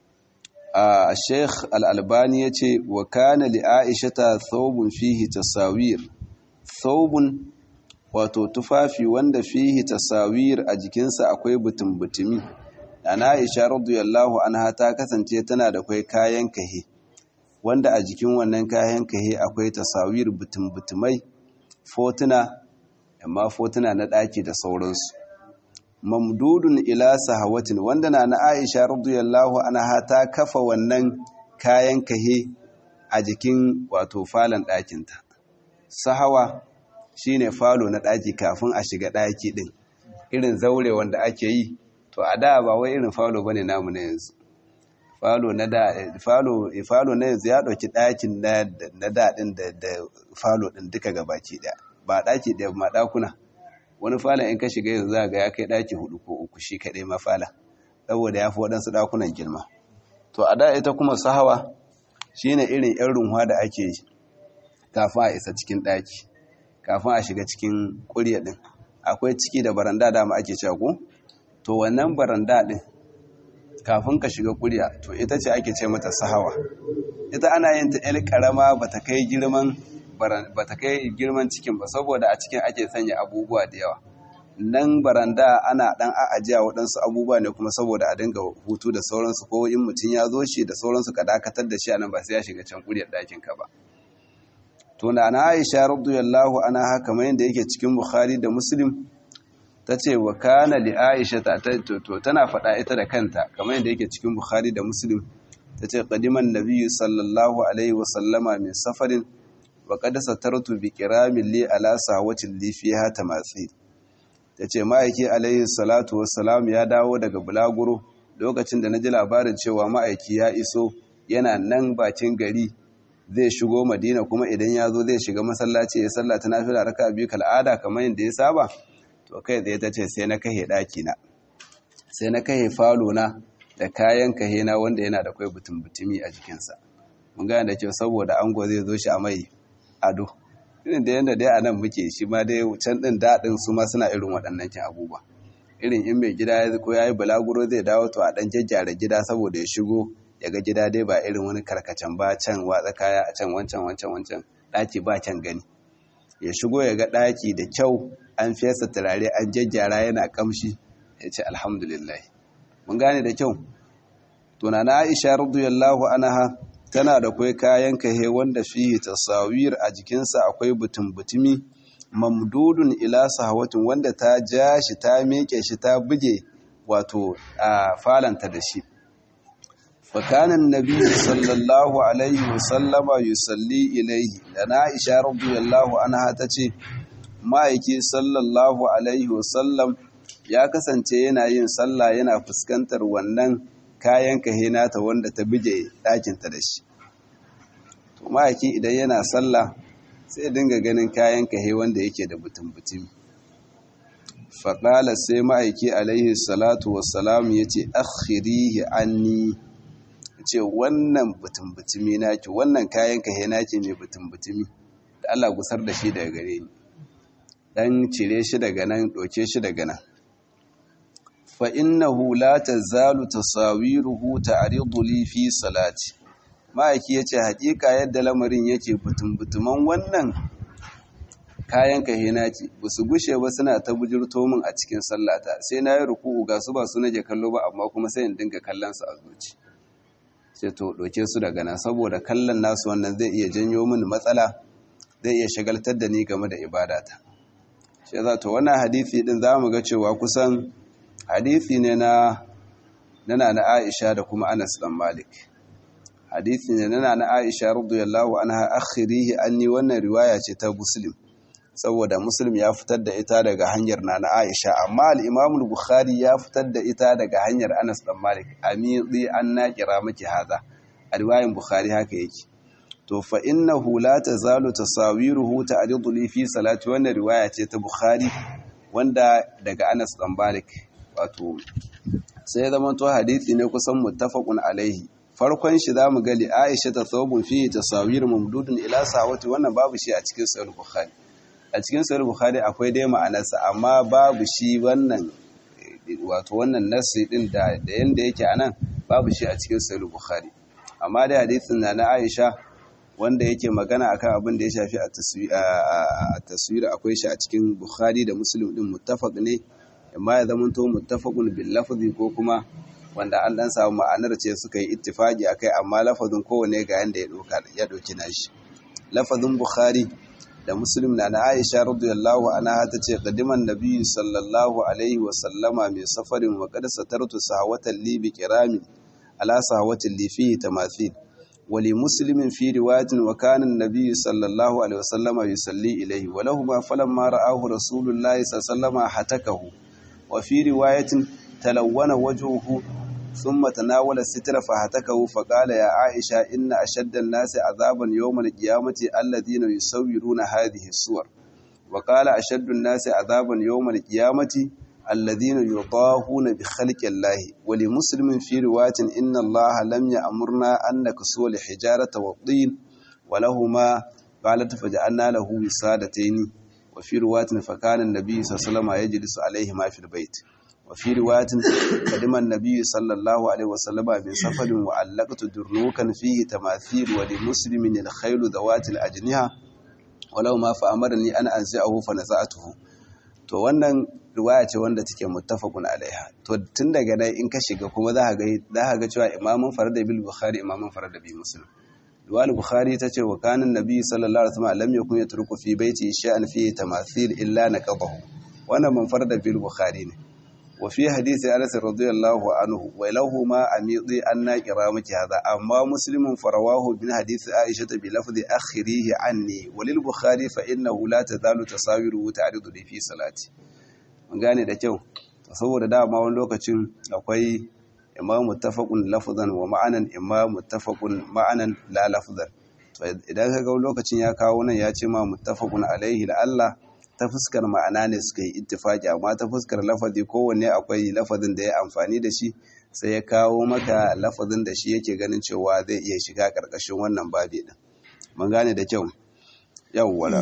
a sheikh al'albani ya ce wa kana li aishata thawbun fihi tasawir thawbun wato tufafi wanda fihi tasawir a jikinsa akwai butun-butumi ana aisha radiyallahu anha ta kasance tana da kai kayan kahe wanda a jikin wannan kayan kahe akwai tasawir butun-butumai fotuna amma fotuna na ɗaki da sauransu mamdudun ila sahawatin wanda na na Aisha radiyallahu anha ta kafa wannan kayan kahe a jikin wato falon ɗakinta sahawa shine falo na ɗaki kafin a shiga ɗaki ɗin irin zaure wanda ake yi to a da ba wai irin falo bane namu na yanzu falo na da falo falo na yanzu ya ɗauki ɗakin na da ɗin da falo ɗin duka gabaki ɗaya ba ɗaki ɗaya ma ɗakuna wani falon in ka shiga yanzu za ga ya kai ɗaki hudu ko uku shi kaɗai mafala saboda ya fi waɗansu ɗakunan girma to a da ita kuma sahawa shine irin yan runwa da ake yi kafin a isa cikin ɗaki kafin a shiga cikin ƙurya ɗin akwai ciki da baranda dama ake cewa ko to wannan baranda ɗin kafin ka shiga ƙurya to ita ce ake ce mata sahawa ita ana yin ta ƴar ƙarama ba ta kai girman ba ta kai girman cikin ba saboda a cikin ake sanya abubuwa da yawa nan baranda ana dan a'ajiya waɗansu abubuwa ne kuma saboda a dinga hutu da sauransu ko in mutum ya zo shi da sauransu ka dakatar da shi a nan ba sai ya shiga can kuryar ɗakin ka ba to na na Aisha radiyallahu anha kamar yadda yake cikin Bukhari da Muslim tace wa kana li Aisha ta to tana faɗa ita da kanta kamar yadda yake cikin Bukhari da Muslim tace qadiman nabiyyu sallallahu alaihi wa sallama min safarin wa qad satartu bi kiramin li ala sawatin li fiha tamathil ta ce ma'aiki alaihi salatu wassalam ya dawo daga bulaguro lokacin da na ji labarin cewa ma'aiki ya iso yana nan bakin gari zai shigo madina kuma idan ya zo zai shiga masallaci ya sallata na fila raka biyu kal'ada kamar yadda ya saba to kai tsaye ta ce sai na kahe ɗakina sai na kahe falona da kayan kahe na wanda yana da kwai butun butumi a jikinsa mun gane da kyau saboda ango zai zo shi a mai ado irin da yadda dai a nan muke shi ma dai can ɗin daɗin su ma suna irin waɗannan kin abubuwa irin in mai gida ya ko ya yi balaguro zai dawo to a ɗan jajjara gida saboda ya shigo ya ga gida dai ba irin wani karkacen ba can watsa kaya a can wancan wancan wancan ɗaki ba can gani ya shigo ya ga ɗaki da kyau an fesa turare an jajjara yana kamshi ya ce alhamdulillah mun gane da kyau tunana aisha radiyallahu anha tana da kwai kayan kahe wanda fihi tasawir a jikinsa akwai butun-butumi mamdudun ila sahawatin wanda ta ja shi ta meke shi ta buge wato a falanta da shi fakanan nabi sallallahu alaihi wasallama yusalli ilaihi da na isha radiyallahu anha ta ce ma'aiki sallallahu alaihi wasallam ya kasance yana yin sallah yana fuskantar wannan kayan kahe nata wanda ta bije ɗakinta da shi to ma'aiki idan yana sallah sai dinga ganin kayan kahe wanda yake da butun-butun faƙala sai ma'aiki alaihi salatu wassalam ya ce akhirihi anni ce wannan butun-butumi naki wannan kayan kahe naki mai butun-butumi da Allah gusar da shi daga gare ni dan cire shi daga nan ɗauke shi daga nan فإنه لا تزال تصاويره تعرض لي في صلاتي ma'aiki ya ce haƙiƙa yadda lamarin yake butum-butuman wannan kayan kahina ce ba su gushe ba suna ta bujirto min a cikin sallata sai na yi ruku'u ga su ba su nake kallo ba amma kuma sai in dinga kallon su a zuci sai to ɗauke su daga nan saboda kallon nasu wannan zai iya janyo min matsala zai iya shagaltar da ni game da ibadata shi za to wannan hadisi din za mu ga cewa kusan hadisi ne na nana na Aisha da kuma Anas dan Malik hadisi ne nana na Aisha radiyallahu anha akhirihi anni wannan riwaya ce ta Muslim saboda Muslim ya fitar da ita daga hanyar nana Aisha amma al-Imam al-Bukhari ya fitar da ita daga hanyar Anas dan Malik amidi an naqira miki hada a riwayan Bukhari haka yake to fa innahu la tazalu tasawiruhu ta'ridu li fi salati wannan riwaya ce ta Bukhari wanda daga Anas dan Malik wato sai ya zama to hadisi ne kusan muttafaqun alaihi farkon shi zamu ga li Aisha ta thawbun fi tasawir mamdudun ila sawati wannan babu shi a cikin sahih bukhari a cikin sahih bukhari akwai dai ma'anarsa amma babu shi wannan wato wannan nasi din da da yanda yake anan babu shi a cikin sahih bukhari amma dai hadisin na na Aisha wanda yake magana akan abin da ya shafi a taswir akwai shi a cikin bukhari da muslim din muttafaq ne amma ya zama to muttafaqun bil lafzi ko kuma wanda an dan samu ma'anar ce suka yi ittifaqi akai amma lafazin kowane ga yanda ya doka ya doki nashi lafazin bukhari da muslim na na aisha radiyallahu anha ta ce qadiman nabi sallallahu alaihi wa sallama mai safarin wa qad satartu sahawatan li bi kirami ala sahawatin li fihi tamathil wali muslimin fi riwayatin wa kana an-nabi sallallahu alaihi wa sallama yusalli ilayhi wa lahu ma falamma ra'ahu rasulullahi sallallahu alaihi wa sallama hatakahu وفي رواية تلون وجهه ثم تناول الستر فهتكه فقال يا عائشة إن أشد الناس عذابا يوم القيامة الذين يصورون هذه الصور وقال أشد الناس عذابا يوم القيامة alladhina yudahuna bi khalqi Allah wa li muslimin fi riwayatin inna Allah lam ya'murna an naksu li hijarata wa tin wa lahumā qalat faj'alna lahu wisadatayn wa fi riwayatin fa kana an-nabiy sallallahu alaihi wasallam yajlisu alayhima fil bayt وفي رواية قدم النبي صلى الله عليه وسلم من سفر وعلقت درنوكا فيه تماثيل ولمسلم الخيل ذوات الأجنحة ولو ما فأمرني أن أنزعه فنزعته to wannan riwaya ce wanda take muttafaqun alaiha to tun daga nan in ka shiga kuma za ka ga za ka ga cewa imamun farada bil bukhari imamun farada bi muslim riwayar bukhari tace wa kana nabi sallallahu alaihi wasallam lam yakun yatruku fi baiti sha'an fihi tamathil illa naqadahu wannan man farada bil bukhari ne وفي حديث أنس رضي الله عنه ولهما أميضي أن كرامك هذا أما مسلم فرواه من حديث عائشة بلفظ أخريه عني وللبخاري فإنه لا تزال تصاوره تعرض لي في صلاتي mun gane da kyau saboda dama wani lokacin akwai imma muttafaqun lafzan wa ma'anan imma muttafaqun ma'anan la lafzan to idan ka ga lokacin ya kawo nan ya ce ma muttafaqun alaihi la Allah ta fuskar ma'ana ne suka yi ittifaki amma ta fuskar lafazi kowanne akwai lafazin da ya amfani da shi sai ya kawo maka lafazin da shi yake ganin cewa zai iya shiga ƙarƙashin wannan babi din mun gane da kyau yawwala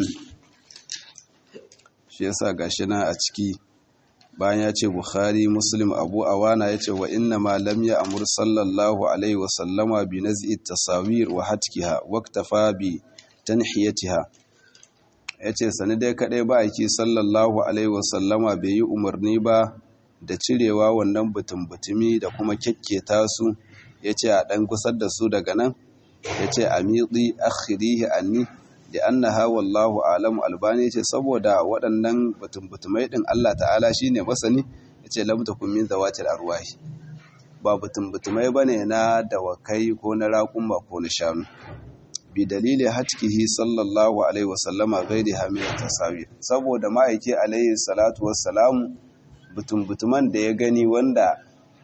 shi yasa gashi na a ciki bayan ya ce bukhari muslim abu awana ya ce wa inna ma lam ya amur sallallahu alaihi wa sallama bi naz'i tasawir wa hatkiha waqtafa bi tanhiyatiha ya ce sani dai kaɗai ba aiki sallallahu alaihi wasallama bai yi umarni ba da cirewa wannan butun-butumi da kuma kyakketa su ya ce a ɗan kusar da su daga nan ya ce a miɗi akhirihi anni da an na wallahu alamu albani ce saboda waɗannan butun-butumai ɗin Allah ta'ala shi ne masani ya ce lamta kummin zawatil arwahi ba butun-butumai ba ne na dawakai ko na raƙumba ko na shanu bidalili hatkihi sallallahu alaihi wasallama gairi hamiyar tasawir saboda ma'aiki alaihi salatu wassalamu butum-butuman da ya gani wanda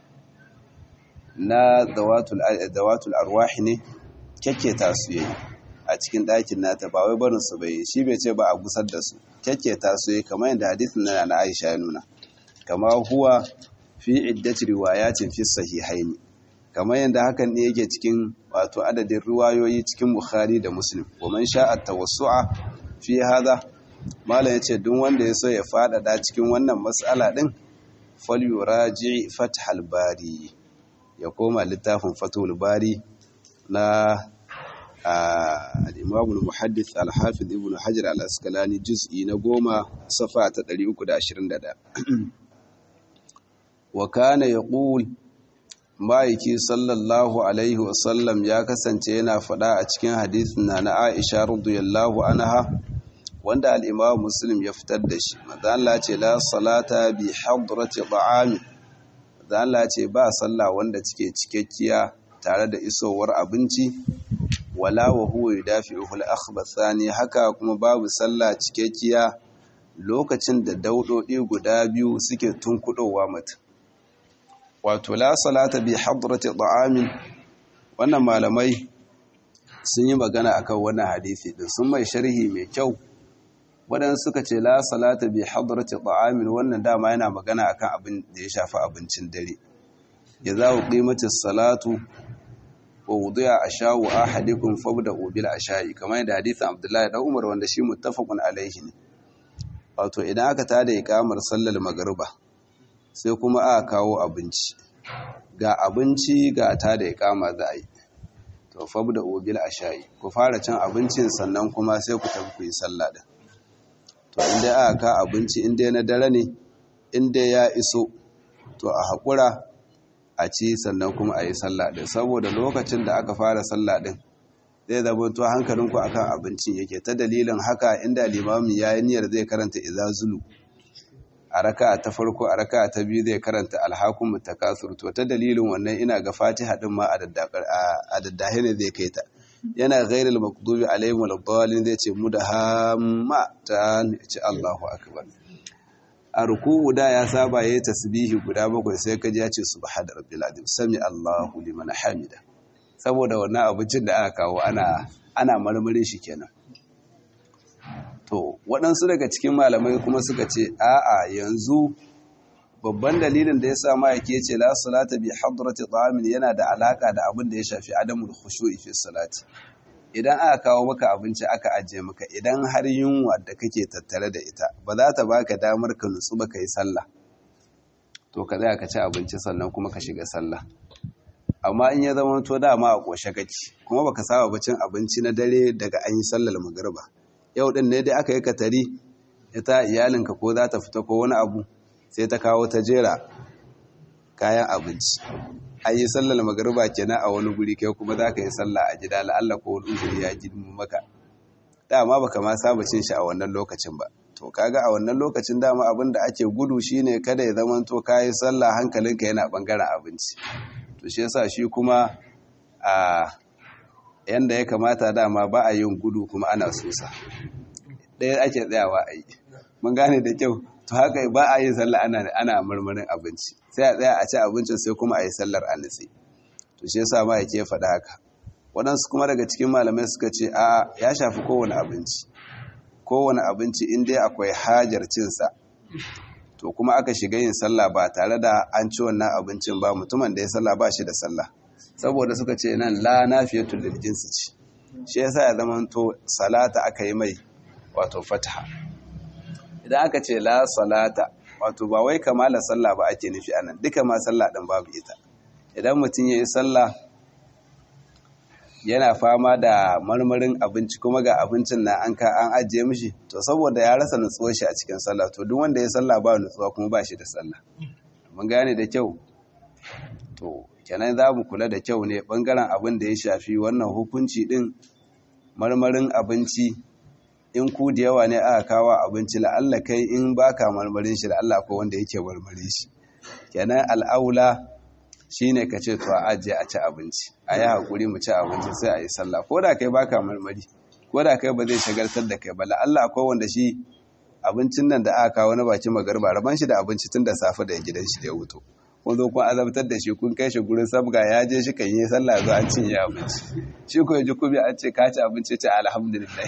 na dawatul arwahi ne kyakketa su yayi a cikin ɗakin nata ba wai barin su bai shi bai ce ba a gusar da su kyakketa su yayi kamar yadda hadisin na na Aisha ya nuna kama huwa fi iddati riwayatin fi sahihaini kamar yadda hakan ne yake cikin wato adadin ruwayoyi cikin Bukhari da Muslim wa man sha'a tawassu'a fi hada malam yace duk wanda ya so ya fadada cikin wannan mas'ala din falyuraji fathal bari ya koma littafin fathul bari na al-imam al-muhaddith al-hafiz ibn hajar al-asqalani juz'i na goma safa ta 321 wa kana yaqul ma'aiki sallallahu alaihi wasallam ya kasance yana faɗa a cikin hadisin na na aisha radiyallahu anha wanda al'imam muslim ya fitar da shi mazala ce la salata bi hadrati ta'ami mazala ce ba sallah wanda cike cikakkiya tare da isowar abinci wala wa huwa yudafi'uhu al-akhbathani haka kuma babu sallah cikakkiya lokacin da daudodi guda biyu suke tunkudowa mutum wato la salata bi hadrati ta'amin wannan malamai sun yi magana akan wannan hadisi din sun mai sharhi mai kyau waɗansu suka ce la salata bi hadrati ta'amin wannan dama yana magana akan abin da ya shafi abincin dare ya za ku qimati salatu wa wudiya ashawu ahadikum fabda'u bil asha'i kamar yadda hadisin Abdullahi dan Umar wanda shi muttafaqun alaihi ne wato idan aka tada ikamar sallar magriba sai kuma aka kawo abinci ga abinci ga ta da ikama za a yi to fab da obil a sha'i ku fara cin abincin sannan kuma sai ku tafi ku yi sallah din to inda aka ka abinci inda na dare ne inda ya iso to a haƙura a ci sannan kuma a yi sallah din saboda lokacin da aka fara sallah din zai zama to hankalinku akan abincin yake ta dalilin haka inda limami ya yi niyyar zai karanta idza zulu a raka ta farko a raka ta biyu zai karanta alhakun mutakasur to ta dalilin wannan ina ga fatiha din ma a daddahe ne zai kai ta yana ghairul maqdubi alaihim waladdallin zai ce mudahamma ta ce Allahu akbar a ruku'u da ya saba yayi tasbihi guda bakwai sai kaji ya ce subhana rabbil azim sami Allahu liman hamida saboda wannan abincin da aka kawo ana ana marmarin shi kenan to waɗansu daga cikin malamai kuma suka ce a'a yanzu babban dalilin da ya sa ma'aiki ya ce la salata bi hadrati ta'amin yana da alaka da abin da ya shafi adamul khushu'i fi salati idan aka kawo maka abinci aka ajiye maka idan har yunwa da kake tattare da ita ba za ta baka damar ka nutsu ba ka yi sallah to ka tsaya ka ci abinci sannan kuma ka shiga sallah amma in ya zama to dama a ƙoshe kake kuma baka saba ba cin abinci na dare daga an yi sallar magriba yau din ne dai aka yi katari ita iyalinka ko za ta fita ko wani abu sai ta kawo ta jera kayan abinci an yi sallar magariba kenan a wani guri kai kuma za ka yi sallah a gida la'alla ko wani uzuri ya girma maka dama baka ma saba cin shi a wannan lokacin ba to kaga a wannan lokacin dama abin da ake gudu shine kada ya zama to kayi sallah hankalinka yana bangaren abinci to shi yasa shi kuma a yanda ya kamata dama ba a yin gudu kuma ana susa ɗaya ake tsayawa a yi mun gane da kyau to haka ba a yin sallah ana ana marmarin abinci sai a tsaya a ci abincin sai kuma a yi sallar a nitsi to shi yasa ma yake faɗa haka waɗansu kuma daga cikin malamai suka ce a ya shafi kowane abinci kowane abinci in dai akwai hajar cinsa to kuma aka shiga yin sallah ba tare da an ci wannan abincin ba mutumin da ya sallah ba shi da sallah saboda suka ce nan la nafiyatul lil jinsi ce shi yasa ya zama to salata aka yi mai wato fataha idan aka ce la salata wato ba wai kamala sallah ba ake nufi anan duka ma sallah din babu ita idan mutum ya yi sallah yana fama da marmarin abinci kuma ga abincin na an ka an ajiye mishi to saboda ya rasa nutsuwar shi a cikin sallah to duk wanda ya sallah ba nutsuwa kuma ba shi da sallah mun gane da kyau to kenan za mu kula da kyau ne bangaren abin da ya shafi wannan hukunci din marmarin abinci in ku da yawa ne aka kawo abinci la'alla kai in baka marmarin shi la'alla ko wanda yake marmarin shi kenan al'aula shine ka ce to a ajiye a ci abinci a yi haƙuri mu ci abinci sai a yi sallah ko da kai baka marmari ko da kai ba zai shagaltar da kai ba la'alla akwai wanda shi abincin nan da aka kawo na bakin magarba raban shi da abinci tun da safe da gidan shi da ya wuto kun zo kun azabtar da shi kun kai shi gurin sabga ya je shi kan yi sallah zo an cinye abinci shi ko ya ji kubi an ce ka ci abinci ce alhamdulillah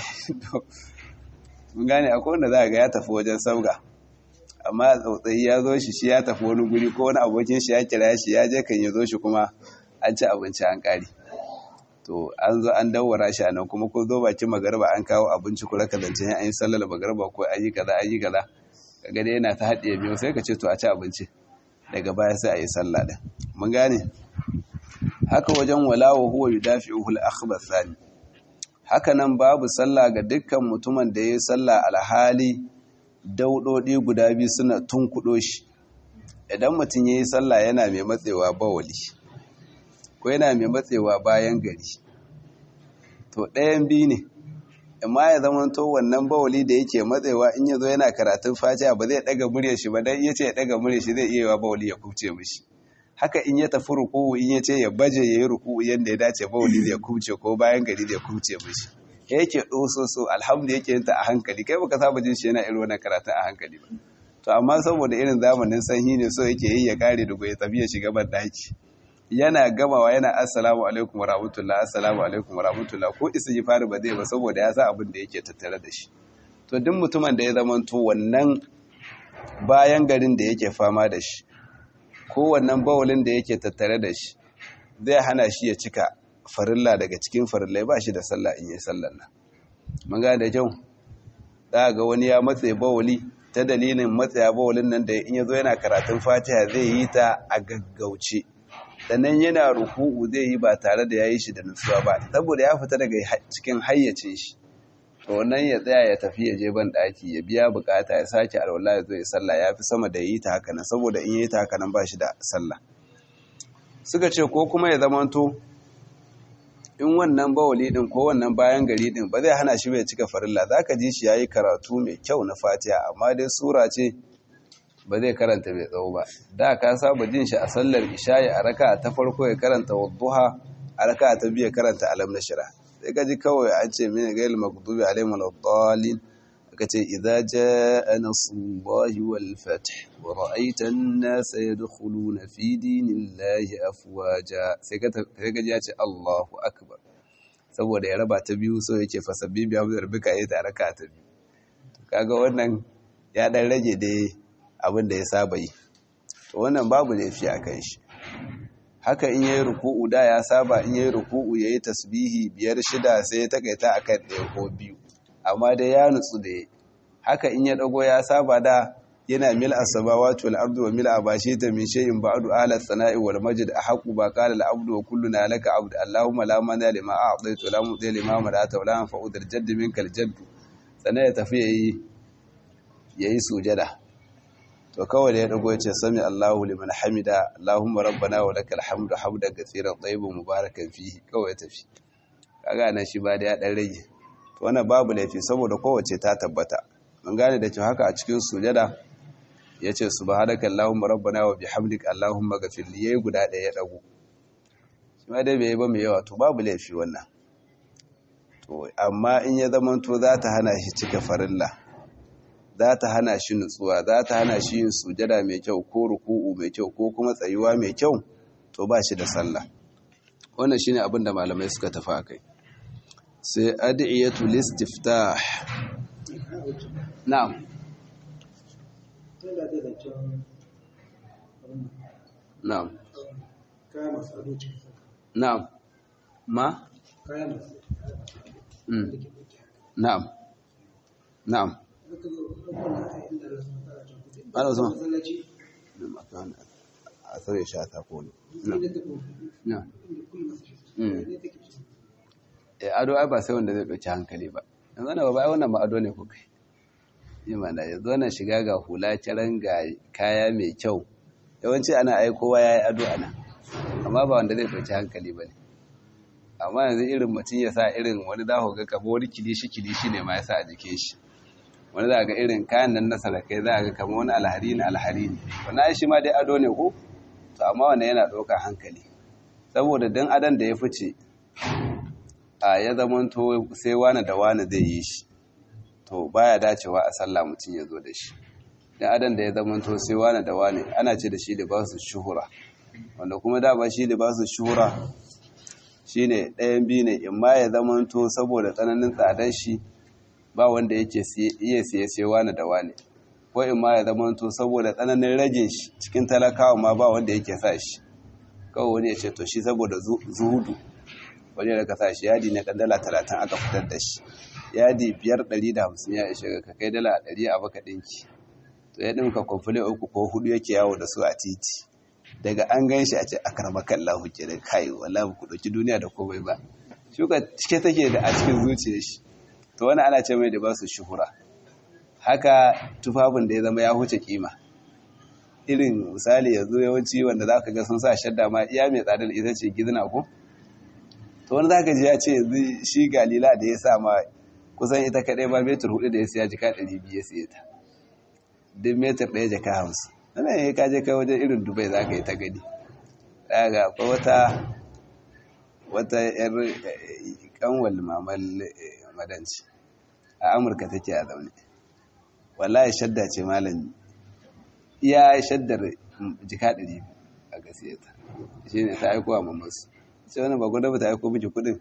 mun gane akwai wanda za ga ya tafi wajen sabga amma tsautsayi ya zo shi shi ya tafi wani guri ko wani abokin shi ya kira shi ya je kan ya zo shi kuma an ci abinci an kare to an zo an dawwara shi nan kuma ko zo bakin magarba an kawo abinci kula ka zance an yi sallar magarba ko an yi kaza an yi kaza kaga dai yana ta haɗiye biyu sai ka ce to a ci abinci daga baya sai a yi sallah din mun gane haka wajen walawa huwa yudafi'uhu al-akhbar thani haka nan babu sallah ga dukkan mutumin da ya sallah alhali daudodi guda biyu suna tunkudo shi idan mutum ya yi sallah yana mai matsewa bawali ko yana mai matsewa bayan gari to ɗayan biyu ne amma ya zama to wannan bawali da yake matsewa in ya zo yana karatun fatiha ba zai ɗaga murya shi ba dan ya ce ya ɗaga murya shi zai iya wa bawali ya kubce mishi haka in ya tafi ruku'u in ya ce ya baje ya yi ruku'u yadda ya dace bawali zai kubce ko bayan gari zai kubce mishi yake ɗososo alhamdu yake yin ta a hankali kai baka saba jin shi yana irin wannan karatun a hankali ba to amma saboda irin zamanin sanyi ne so yake yi ya kare da ya tafi ya shiga ban daki yana gamawa yana assalamu alaikum wa rahmatullah assalamu alaikum wa rahmatullah ko isa yi fari ba zai ba saboda ya sa abin da yake tattare da shi to duk mutumin da ya zama to wannan bayan garin da yake fama da shi ko wannan bawulin da yake tattare da shi zai hana shi ya cika farilla daga cikin farillai ba shi da sallah in yi sallan nan mun ga da kyau za ga wani ya matse bawuli ta dalilin matsaya bawulin nan da in ya zo yana karatun fatiha zai yi ta a gaggauce sannan yana ruku'u zai yi ba tare da ya yi shi da nutsuwa ba saboda ya fita daga cikin hayyacin shi to wannan ya tsaya ya tafi ya je ban daki ya biya bukata ya sake alwala ya zo ya sallah ya fi sama da yi ta haka nan saboda in yi ta haka nan ba shi da sallah suka ce ko kuma ya zamanto in wannan bawali din ko wannan bayan gari din ba zai hana shi bai cika farilla zaka ji shi yayi karatu mai kyau na Fatiha amma dai sura ce ba zai karanta mai tsawo ba da ka saba jin shi a sallar isha'i a raka ta farko ya karanta wadduha a raka ta biyu ya karanta alam nashra sai ka ji kawai an ce mini gail maghdubi alaihim waladdallin aka ce idza jaa nasrullahi wal fath wa ra'aita an-nasa yadkhuluna fi dinillahi afwaja sai ka sai ka ji ya ce Allahu akbar saboda ya raba ta biyu so yake fasabbi biya da rubika yayi ta raka ta biyu kaga wannan ya dan rage dai abin da ya saba yi to wannan babu laifi a kan shi haka in yayi ruku'u da ya saba in yayi ruku'u yayi tasbihi biyar shida sai ya takaita akan ɗaya ko biyu amma dai ya nutsu da haka in ya dago ya saba da yana mil as-samawati wal ardi wa mil abashita min shay'in ba'du ala as-sana'i wal majd ahqqu ba qala al-abdu wa kulluna laka abd allahumma la mana lima a'taytu la mudhi lima mana'ta wa la yanfa'u dhal jadd minka al-jadd sana ya tafi yayi yayi sujada to kawai da ya dago ya ce sami Allahu liman hamida Allahumma rabbana wa lakal hamdu hamdan katsiran tayyiban mubarakan fihi kawai ya tafi kaga nan shi ba da ya dan rage to wannan babu laifi saboda kowace ta tabbata mun gane da cewa haka a cikin sujada yace subhanaka Allahumma rabbana wa bihamdika Allahumma ghafir li yayi guda ɗaya ya dago shi ma dai bai ba mai yawa to babu laifi wannan to amma in ya zama to za ta hana shi cika farilla za ta hana shi nutsuwa za ta hana shi yin sujada mai kyau ko ruku'u mai kyau ko kuma tsayuwa mai kyau to ba shi da sallah wannan shine abin da malamai suka tafi akai sai ad'iyatu listiftah na'am na'am na'am ma na'am na'am ana zama a tsare shi a tako ne ado ai ba sai wanda zai ɗauki hankali ba yanzu na ba wannan ma ado ne ko kai yi mana yanzu wannan shiga ga hula kiran ga kaya mai kyau yawanci ana aikowa ya yi ado ana amma ba wanda zai ɗauki hankali ba ne amma yanzu irin mutum ya sa irin wani za ga kabo wani kilishi kilishi ne ma ya sa a jikin shi wani za ga irin kayan nan na sarakai za ga kama wani alhari ne alhari ne wani shi ma dai ado ne ko to amma wannan yana ɗaukar hankali saboda dan adon da ya fice a ya zamanto sai wani da wani zai yi shi to baya dacewa a sallah mutum ya zo da shi dan adon da ya zamanto sai wani da wani ana ce da shi libasu shuhura wanda kuma da ba shi libasu shuhura shine ɗayan biyu ne in ma ya zamanto saboda tsananin tsadar shi ba wanda yake iya siye sai wani da wani ko in ma ya zamanto saboda tsananin ragin shi cikin talakawa ma ba wanda yake sa shi kawai wani ya ce to shi saboda zuhudu wani da ka sa shi yadi ne ɗan dala talatin aka fitar da shi yadi biyar ɗari da hamsin ya ishe ka kai dala ɗari a baka ɗinki to ya ɗinka kwamfule uku ko hudu yake yawo da su a titi daga an gan shi a ce akar makallahu ke da kai wala ku ɗauki duniya da komai ba shuka cike take da a cikin zuciyar shi to wani ana ce mai da ba su shuhura haka tufafin da ya zama ya huce kima irin misali yanzu yawanci wanda za ka ga sun sa shadda ma iya mai tsadar ita ce gizna ko to wani za ka ji ya ce yanzu shi galila da ya sa ma kusan ita kaɗai ba metar hudu da ya siya jika ɗari biyu ya siya ta duk metar ɗaya jaka hamsin wannan ya kaje kai wajen irin dubai za ka yi ta gani daga akwai wata wata yar kanwal mamal madanci a amurka take a zaune wallahi shadda ce malami iya shaddar jika ɗari a gasiyata shi ne ta aikowa mamasu ce wani ba gwada ba ta aiko miki kudin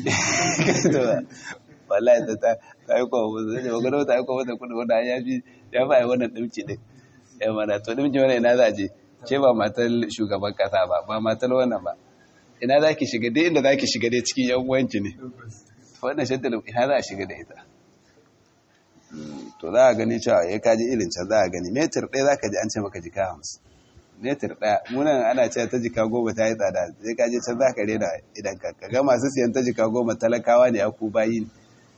wallahi ta ta aikowa mamasu ba gwada ba ta aiko mata kudin wanda ya fi ya fi a wannan ɗauki ɗin ya mana to ɗauki wani ina za a je ce ba matar shugaban kasa ba ba matar wannan ba ina za ki shiga dai inda za ki shiga dai cikin yan uwanki ne wannan shaddar ina za a shiga da ita to za a gani cewa ya kaji irin can za a gani metar ɗaya za ka ji an ce maka jika hamsin metar ɗaya munan ana cewa ta jika goma ta yi tsada sai kaji can za ka rena idan ka ga masu siyan ta jika goma talakawa ne aku bayi ne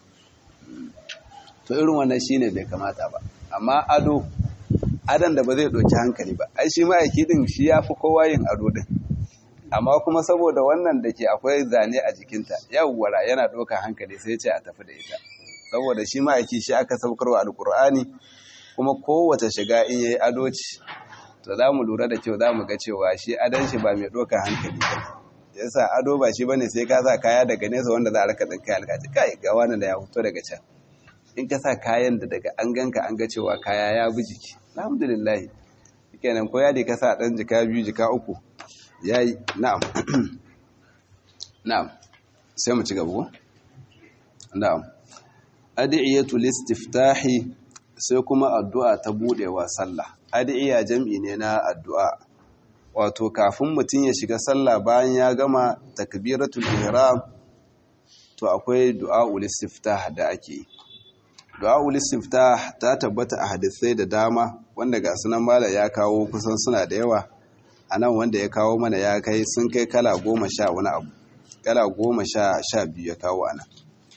to irin wannan shine bai kamata ba amma ado adon da ba zai ɗauki hankali ba ai shi ma'aiki din shi ya fi kowa yin ado din amma kuma saboda wannan da ke akwai zane a jikinta yawwara yana ɗaukar hankali sai ce a tafi da ita saboda shi ma'aiki shi aka saukarwa alkur'ani kuma kowace shiga in yayi ado ce to za mu lura da kyau za mu ga cewa shi adon shi ba mai ɗaukar hankali ba yasa ado ba shi bane sai ka sa kaya daga nesa wanda za a raka ɗin kai alkaci kai ga wani da ya fito daga can in ka sa kayan da daga an ganka an ga cewa kaya ya bi jiki alhamdulillah kenan ko yadi ka sa ɗan jika biyu jika uku yayi na'am na'am sai mu ci gaba ko na'am adiyatu listiftahi sai kuma addu'a ta buɗewa sallah adiya jam'i ne na addu'a wato kafin mutum ya shiga sallah bayan ya gama takbiratul ihram to akwai du'a'ul istiftah da ake du'a'ul istiftah ta tabbata a hadisai da dama wanda ga sunan mala ya kawo kusan suna da yawa anan wanda ya kawo mana ya kai sun kai kala goma sha wani abu kala goma sha sha biyu ya kawo anan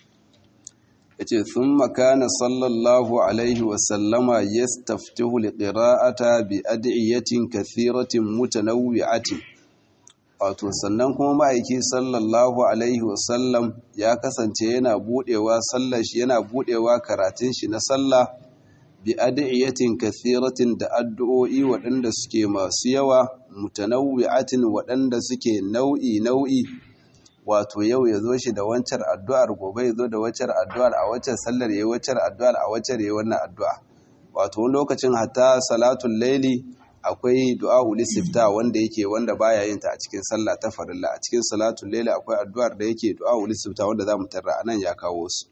yace thumma kana sallallahu alaihi wa sallama yastaftihu liqira'ata bi ad'iyatin kathiratin mutanawwi'atin wato sannan kuma ma'aiki sallallahu alaihi wa sallam ya kasance yana budewa sallar shi yana budewa karatun shi na sallah bi ad'iyatin kathiratin da addu'o'i waɗanda suke masu yawa mutanawwi'atin waɗanda suke nau'i nau'i wato yau ya zo shi da wancan addu'ar gobe ya zo da wancan addu'ar a wancan sallar ya yi wancan addu'ar a wancan ya yi wannan addu'a wato wani lokacin hatta salatun laili akwai du'a ulisifta wanda yake wanda baya yin ta a cikin sallah ta farilla a cikin salatun laili akwai addu'ar da yake du'a ulisifta wanda za mu tarra a nan ya kawo su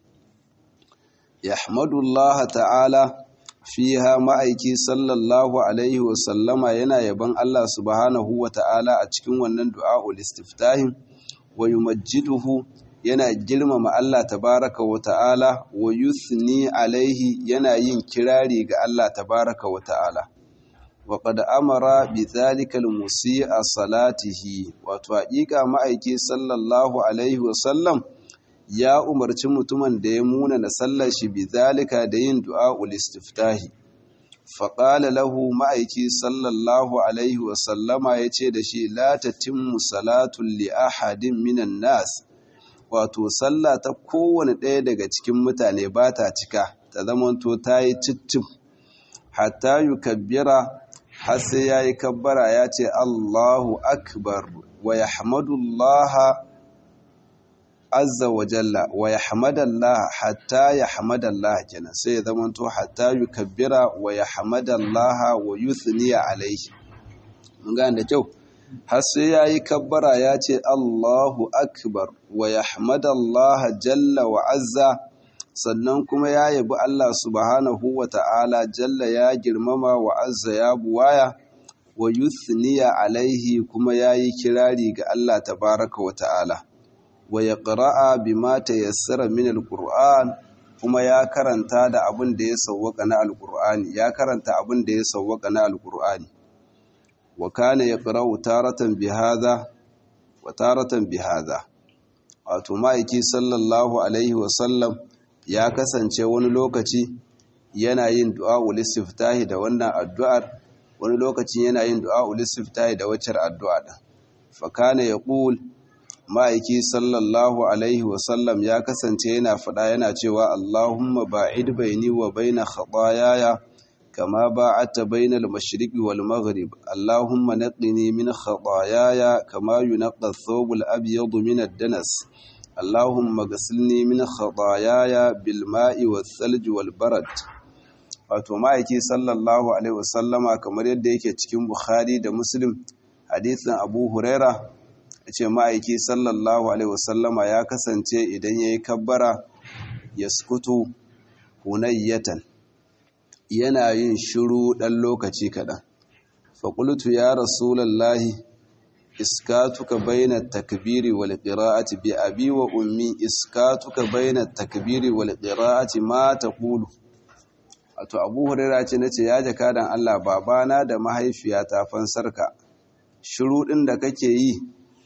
yahmadullah ta'ala fiha ma'aiki sallallahu alaihi wa sallama yana yaban Allah subhanahu wa ta'ala a cikin wannan du'a ulistiftahin wa yumajjiduhu yana girmama Allah tabaraka wa ta'ala wa yuthni alaihi yana yin kirari ga Allah tabaraka wa ta'ala wa qad amara bi dhalika al-musii'a salatihi wato haƙiƙa ma'aiki sallallahu alaihi wa sallam ya umarci mutumin da ya muna na sallar shi bi dhalika da yin du'a ul-istiftahi faƙala lahu ma'aiki sallallahu alaihi wasallama ya ce da shi la tatimmu salatun li ahadin minan nas wato sallah ta kowane ɗaya daga cikin mutane ba ta cika ta zamanto ta yi cicim hatta yi kabbira har sai ya yi kabbara ya ce allahu akbar wa ya hamadullaha azza wa jalla wa ya hamadallah hatta ya hamadallah kenan sai ya zamanto hatta yukabbira wa ya hamadallah wa yuthniya alaihi mun gane da kyau har sai yayi kabbara ya ce Allahu akbar wa ya hamadallah jalla wa azza sannan kuma ya yabi Allah subhanahu wa ta'ala jalla ya girmama wa azza ya buwaya wa yuthniya alaihi kuma yayi kirari ga Allah tabaraka wa ta'ala wa ya ƙara'a bi mata yassara min alƙur'an kuma ya karanta da abin da ya sauwaka na alƙur'ani ya karanta abin da ya sauwaka na alƙur'ani wa kana ya ƙara'u taratan bi haza wa taratan bi haza wato ma'aiki sallallahu alaihi wasallam ya kasance wani lokaci yana yin du'a ulistiftahi da wannan addu'ar wani lokacin yana yin du'a ulistiftahi da waccar addu'a din fa kana yaqul ma'aiki sallallahu alaihi wasallam ya kasance yana faɗa yana cewa Allahumma ba'id baini wa baina khataayaya kama ba'adta bainal mashriqi wal maghrib Allahumma naqqini min khataayaya kama yunqqa ath-thawbul abyad min ad-danas Allahumma ghsilni min khataayaya bil ma'i wath-thalji wal barad wato ma'aiki sallallahu alaihi wasallama kamar yadda yake cikin Bukhari da Muslim hadisin Abu Huraira ce ma'aiki sallallahu alaihi wasallama ya kasance idan ya yi kabbara ya skutu hunayyatan yana yin shiru ɗan lokaci kaɗan faƙultu ya rasulallahi iskatuka baina takbiri wal qira'ati bi abi wa ummi iskatuka baina takbiri wal qira'ati ma taqulu wato abu hurairah ce nace ya jakadan Allah babana da mahaifiyata fansarka shiru ɗin da kake yi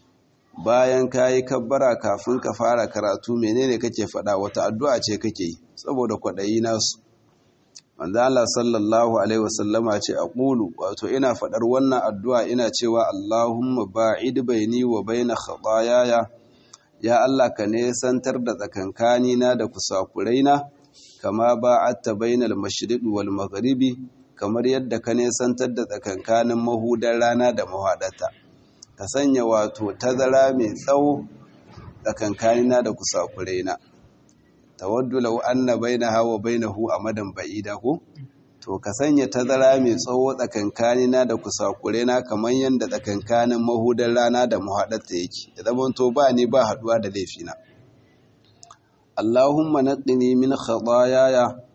bayan ka yi kabbara kafin ka fara karatu menene kake faɗa wata addu'a ce kake yi saboda kwaɗayi nasu manzo Allah sallallahu alaihi wasallama ce aqulu wato ina faɗar wannan addu'a ina cewa Allahumma ba'id baini wa baina khataayaya ya Allah ka nesantar da tsakankani na da kusakuraina kama ba'atta bainal mashriqi wal maghribi kamar yadda ka nesantar da tsakankanin mahudar rana da mahaɗata ka sanya wato tazara mai tsawo tsakankanina da kusakuraina tawaddu law anna bainaha wa bainahu amadan ba'ida ko to ka sanya tazara mai tsawo tsakankanina da kusakuraina kamar yadda tsakankanin mahudar rana da mahaɗata yake da zaman to ba ni ba haɗuwa da laifina Allahumma naqqini min khataayaya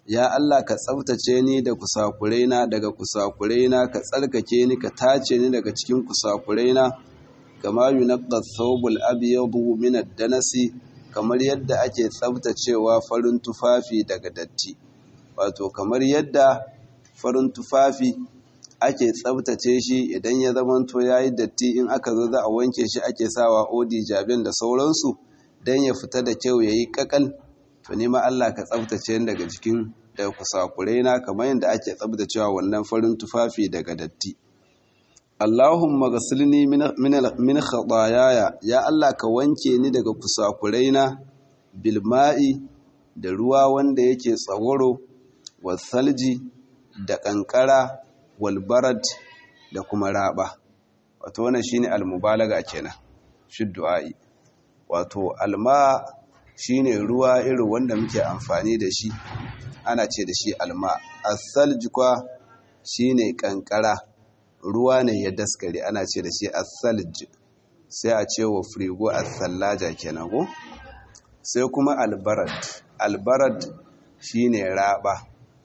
ya Allah ka tsaftace ni da kusakuraina daga kusakuraina ka tsarkake ni ka tace ni daga cikin kusakuraina kama yunqqa thawbul abyadu min ad-danasi kamar yadda ake tsaftacewa farin tufafi daga datti wato kamar yadda farin tufafi ake tsabtace shi idan ya zamanto ya yi datti in aka zo za a wanke shi ake sawa odi jabin da sauransu don ya fita da kyau ya yi kakal to nema Allah ka tsabtace daga jikin daga kusakurai na kamar yadda ake tsabtacewa wannan farin tufafi daga datti Allahumma gasilni min khataayaya ya Allah ka wanke ni daga kusakurai na bilma'i da ruwa wanda yake tsawaro wasalji da kankara walbarad da kuma raba wato wannan shine almubalaga kenan shi du'a'i wato alma shine ruwa irin wanda muke amfani da shi ana ce da shi alma asalji kwa shine kankara ruwa ne ya daskare ana ce da shi asalj sai a ce wa frigo asallaja kenan ko sai kuma albarad albarad shine raba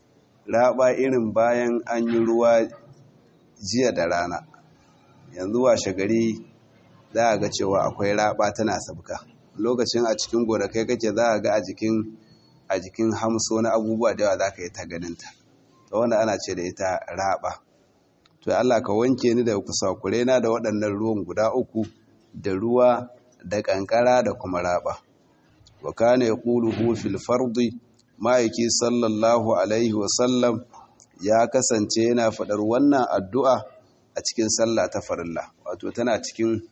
raba irin bayan an yi ruwa jiya da rana yanzu washe gari za a ga cewa akwai raba tana sabka lokacin a cikin gonakai kake za a ga a jikin a jikin hamso na abubuwa da yawa za ka yi ta ganinta ta wanda ana ce da ita raba to Allah ka wanke ni da kusakure na da waɗannan ruwan guda uku da ruwa da kankara da kuma raba wa kana yaquluhu fil fardi ma'aiki sallallahu alaihi wasallam ya kasance yana faɗar wannan addu'a a cikin sallah ta farilla wato tana cikin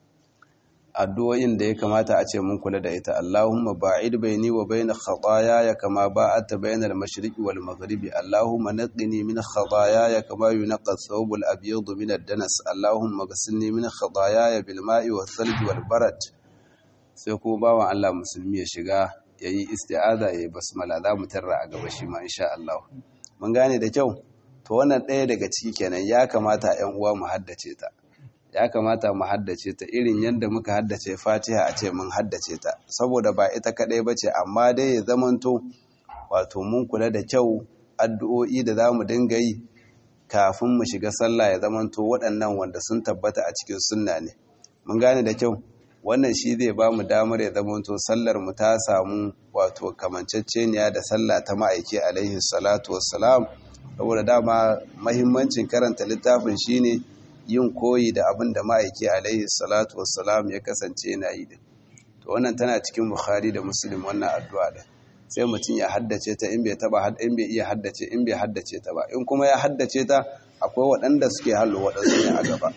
addu'o'in da ya kamata a ce mun kula da ita Allahumma ba'id baini wa baina khataaya kama ba'adta baina al-mashriqi wal maghribi Allahumma naqqini min khataaya kama yunqqa ath-thawb al-abyad min ad-danas Allahumma ghsilni min khataaya bil ma'i wath-thalji wal barad sai ko bawan Allah musulmi ya shiga yayi isti'aza yayi basmala za mu tarra a gaba shi ma insha Allah mun gane da kyau to wannan ɗaya daga ciki kenan ya kamata ƴan uwa mu haddace ta ya kamata mu haddace ta irin yadda muka haddace fatiha a ce mun haddace ta saboda ba ita kaɗai ba ce amma dai ya zamanto wato mun kula da kyau addu'o'i da za mu dinga yi kafin mu shiga sallah ya zamanto waɗannan wanda sun tabbata a cikin sunna ne mun gane da kyau wannan shi zai ba mu damar ya zamanto sallar mu ta samu wato kamanceceniya da sallah ta ma'aiki alaihi salatu wassalam saboda dama mahimmancin karanta littafin shine yin koyi da abin da ma'aiki alaihi salatu wassalam ya kasance yana yi din to wannan tana cikin bukhari da muslim wannan addu'a da sai mutum ya haddace ta in bai taba in bai iya haddace in bai haddace ta ba in kuma ya haddace ta akwai waɗanda suke hallo waɗansu ne a gaba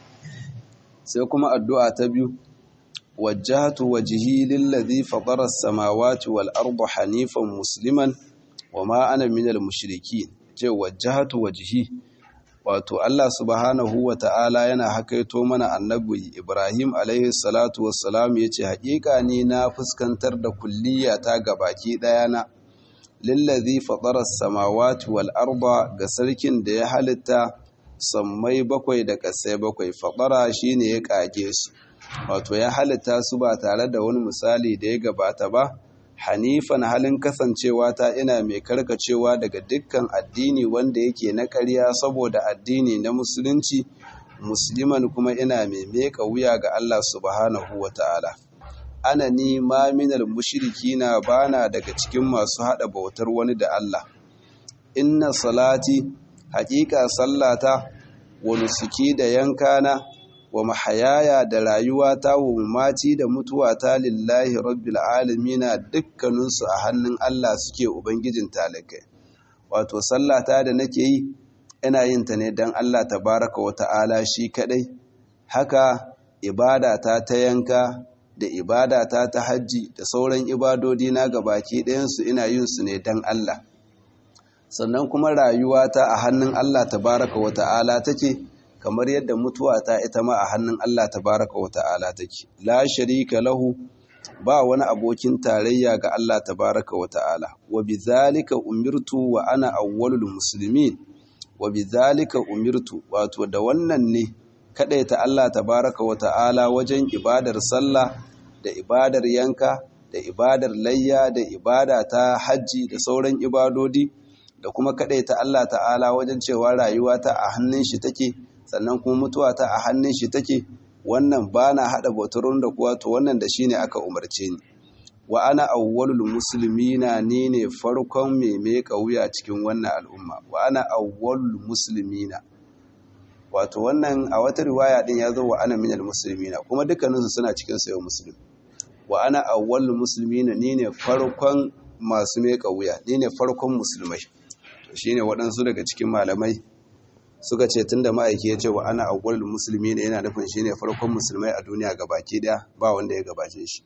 sai kuma addu'a ta biyu wajjahtu wajhi lillazi fatara as-samawati wal arda hanifan musliman wama ana minal mushrikeen ce wajjahtu wajhi wato Allah subhanahu wa ta'ala yana hakaito mana annabi Ibrahim alaihi salatu wassalam ya ce haƙiƙa ni na fuskantar da kulliya ta gabaki ɗaya na lillazi fatarar samawati wal arba ga sarkin da ya halitta sammai bakwai da ƙasai bakwai fatara shi ne ya ƙage su wato ya halitta su ba tare da wani misali da ya gabata ba hanifan halin kasancewa ta ina mai karkacewa daga dukkan addini wanda yake na ƙarya saboda addini na musulunci musliman kuma ina mai meka wuya ga Allah subhanahu wa ta'ala ana ni ma minal mushrikina bana daga cikin masu hada bautar wani da Allah inna salati haƙiƙa sallata wa nusuki da yankana wa mahayaya da rayuwata wa mamaci da mutuwata lillahi rabbil alamina dukkaninsu a hannun Allah suke ubangijin talakai wato sallata da nake yi ina yin ta ne don Allah tabaraka wa ta'ala shi kadai haka ibadata ta yanka da ibadata ta hajji da sauran ibadodi na gabaki ɗayansu ina yin su ne don Allah sannan kuma rayuwata a hannun Allah tabaraka wa ta'ala take kamar yadda mutuwa ta ita ma a hannun Allah tabaraka wa ta'ala take la sharika lahu ba wani abokin tarayya ga Allah tabaraka wa ta'ala wa bizalika umirtu wa ana awwalul muslimin wa bizalika umirtu wato da wannan ne kadaita Allah tabaraka wa ta'ala wajen ibadar sallah da ibadar yanka da ibadar layya da ibada ta hajji da sauran ibadodi da kuma ta Allah ta'ala wajen cewa rayuwa ta a hannun shi take sannan kuma mutuwa ta a hannun shi take wannan ba na haɗa bautarun da kuwa to wannan da shi ne aka umarce ni wa ana awwalul muslimina ni ne farkon mai meka wuya cikin wannan al'umma wa ana awwalul muslimina wato wannan a wata riwaya din ya zo wa ana minal muslimina kuma dukkaninsu suna cikin sayo muslim wa ana awwalul muslimina ni ne farkon masu meka wuya ni ne farkon musulmai shine waɗansu daga cikin malamai suka ce tunda ma'aiki ya ce wa ana awwalul muslimina yana nufin shine farkon musulmai a duniya gabaki daya ba wanda ya gabace shi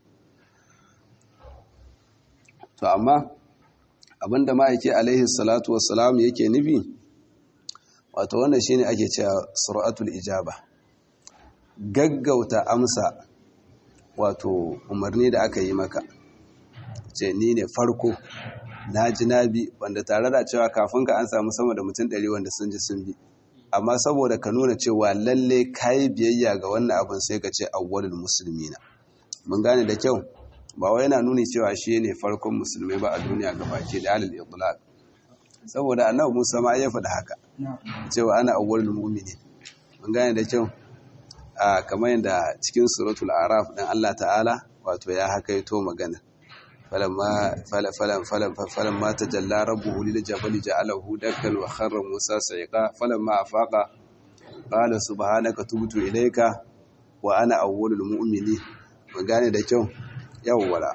to amma abinda ma'aiki alaihi salatu wassalam yake nufi wato wannan shine ake cewa sur'atul ijaba gaggauta amsa wato umarni da aka yi maka ce ni ne farko na ji na bi wanda tare da cewa kafin ka an samu sama da mutum ɗari wanda sun ji sun bi amma saboda ka nuna cewa lalle kayi biyayya ga wannan abin sai ka ce awwalul muslimina mun gane da kyau ba wai yana nuni cewa shi ne farkon musulmai ba a duniya ga baki da alal itlaq saboda annabi Musa ma ya faɗa haka cewa ana awwalul mu'minin mun gane da kyau a kamar yadda cikin suratul araf dan Allah ta'ala wato ya hakaito magana falamma falam falam falamma tajalla rabbuhu lil jabali ja'alahu dakkan wa kharra Musa sayqa falamma afaqa qala subhanaka tubtu ilayka wa ana awwalul mu'minin mun gane da kyau yawwala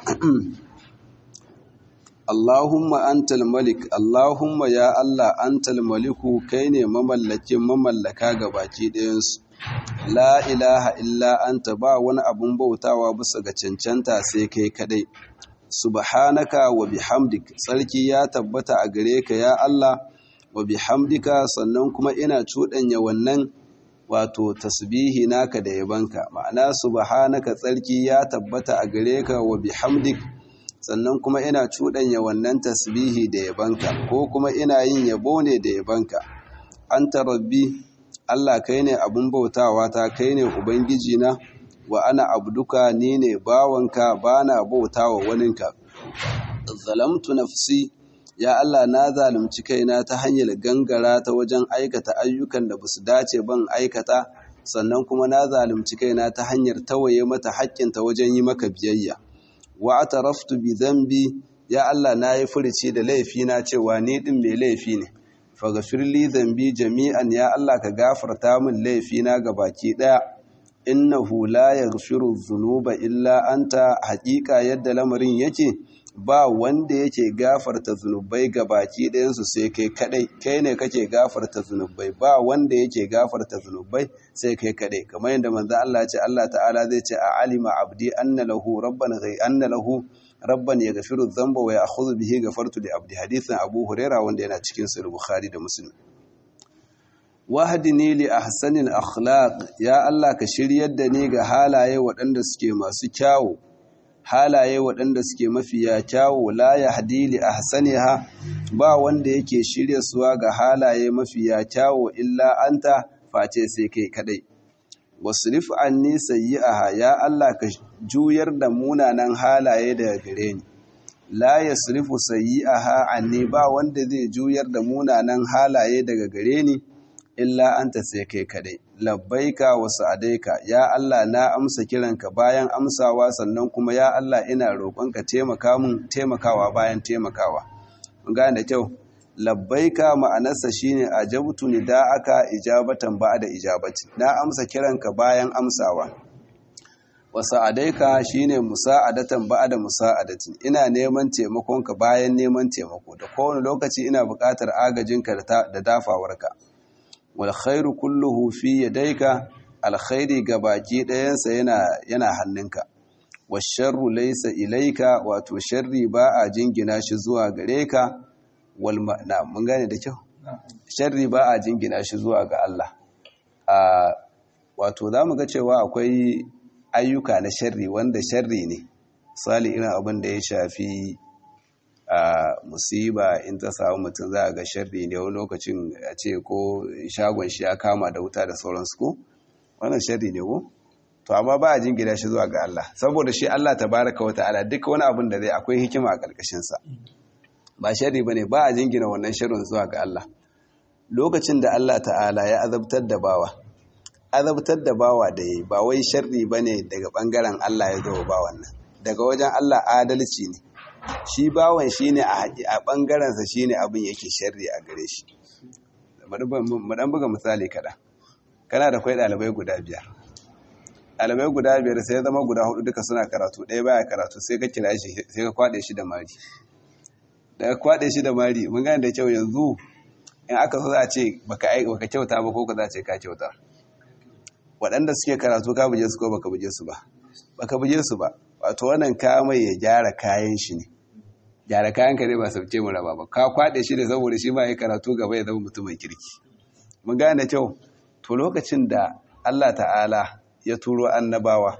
Allahumma antal malik Allahumma ya Allah antal maliku kai ne mamallakin mamallaka ga baki ɗayansu la ilaha illa anta ba wani abun bautawa bisa ga cancanta sai kai kadai subhanaka wa bihamdik sarki ya tabbata a gare ka ya Allah wa bihamdika sannan kuma ina cuɗanya wannan wato tasbihi naka da yabanka ma'ana subhanaka tsarki ya tabbata a gare ka wa bihamdik sannan kuma ina cuɗanya wannan tasbihi da yabanka ko kuma ina yin yabo ne da yabanka anta rabbi Allah kai ne abun bautawa ta kai ne ubangiji na wa ana abduka ni ne bawanka bana bautawa waninka zalamtu nafsi ya Allah na zalunci kaina ta hanyar gangara ta wajen aikata ayyukan da basu dace ban aikata sannan kuma na zalunci kaina ta hanyar tawaye mata haƙƙinta wajen yi maka biyayya wa ataraftu bi dhanbi ya Allah na yi furici da laifi na cewa ni din mai laifi ne faghfir li dhanbi jami'an ya Allah ka gafarta min laifi na gabaki daya innahu la yaghfiru dhunuba illa anta haƙiƙa yadda lamarin yake ba wanda yake gafarta zunubai ga baki ɗayansu sai kai kadai kai ne kake gafarta zunubai ba wanda yake gafarta zunubai sai kai kadai kamar yadda manzo Allah ce Allah ta'ala zai ce a alima abdi anna lahu rabban ghai anna lahu rabban yaghfiru dhanba wa ya'khudhu bihi ghafartu li abdi hadithan Abu Huraira wanda yana cikin sahih Bukhari da Muslim wahdini li ahsanil akhlaq ya Allah ka shiryar da ni ga halaye waɗanda suke masu kyawu halaye waɗanda suke mafiya kyawu la ya hadili a hasaniha ba wanda yake shirya suwa ga halaye mafiya kyawu illa anta face sai kai kadai wasrif anni sayyi'aha ya Allah ka juyar da munanan halaye daga gare ni la yasrifu sayyi'aha anni ba wanda zai juyar da munanan halaye daga gare ni illa anta sai kai kadai labbaika wa sa'adaika ya Allah na amsa kiranka bayan amsawa sannan kuma ya Allah ina roƙonka taimaka mun taimakawa bayan taimakawa mun gane da kyau labbaika ma'anarsa shine ajabtu nida'aka ijabatan ba'da ijabati na amsa kiranka bayan amsawa wa sa'adaika shine musa'adatan ba'da musa'adatin ina neman taimakonka bayan neman taimako da kowane lokaci ina buƙatar agajinka da dafawarka wal khairu kulluhu fi yadayka alkhairi gabaki ɗayansa yana yana hannunka washarru laysa ilayka wato sharri ba a jingina shi zuwa gare ka wal na mun gane da kyau sharri ba a jingina shi zuwa ga Allah a wato zamu ga cewa akwai ayyuka na sharri wanda sharri ne sali irin abin da ya shafi a musiba in ta samu mutum za a ga sharri ne wani lokacin a ce ko shagon shi ya kama da wuta da sauransu ko wannan sharri ne ko to amma ba a jingina shi zuwa ga Allah saboda shi Allah tabaraka wa ta'ala duk wani abin da zai akwai hikima a ƙarƙashin sa ba sharri bane ba a jingina wannan sharrin zuwa ga Allah lokacin da Allah ta'ala ya azabtar da bawa azabtar da bawa da yayi ba wai sharri bane daga bangaren Allah ya zo ba wannan daga wajen Allah adalci ne shi bawan shine a a bangaren sa shine abin yake sharri a gare shi mu dan buga misali kada kana da kai dalibai guda biyar ɗalibai guda biyar sai zama guda hudu duka suna karatu ɗaya baya karatu sai ka kira shi sai ka kwaɗe shi da mari da ka kwaɗe shi da mari mun gane da kyau yanzu in aka so za a ce baka baka kyauta ba ko ka za a ce ka kyauta waɗanda suke karatu ka buje su ko baka buje su ba baka buje su ba wato wannan ka mai ya gyara kayan shi ne gyara kayan ka ne ba sauke mu raba ba ka kwaɗe shi da saboda shi ma ya karatu gaba ya zama mutumin kirki mun gane da kyau to lokacin da Allah ta'ala ya turo annabawa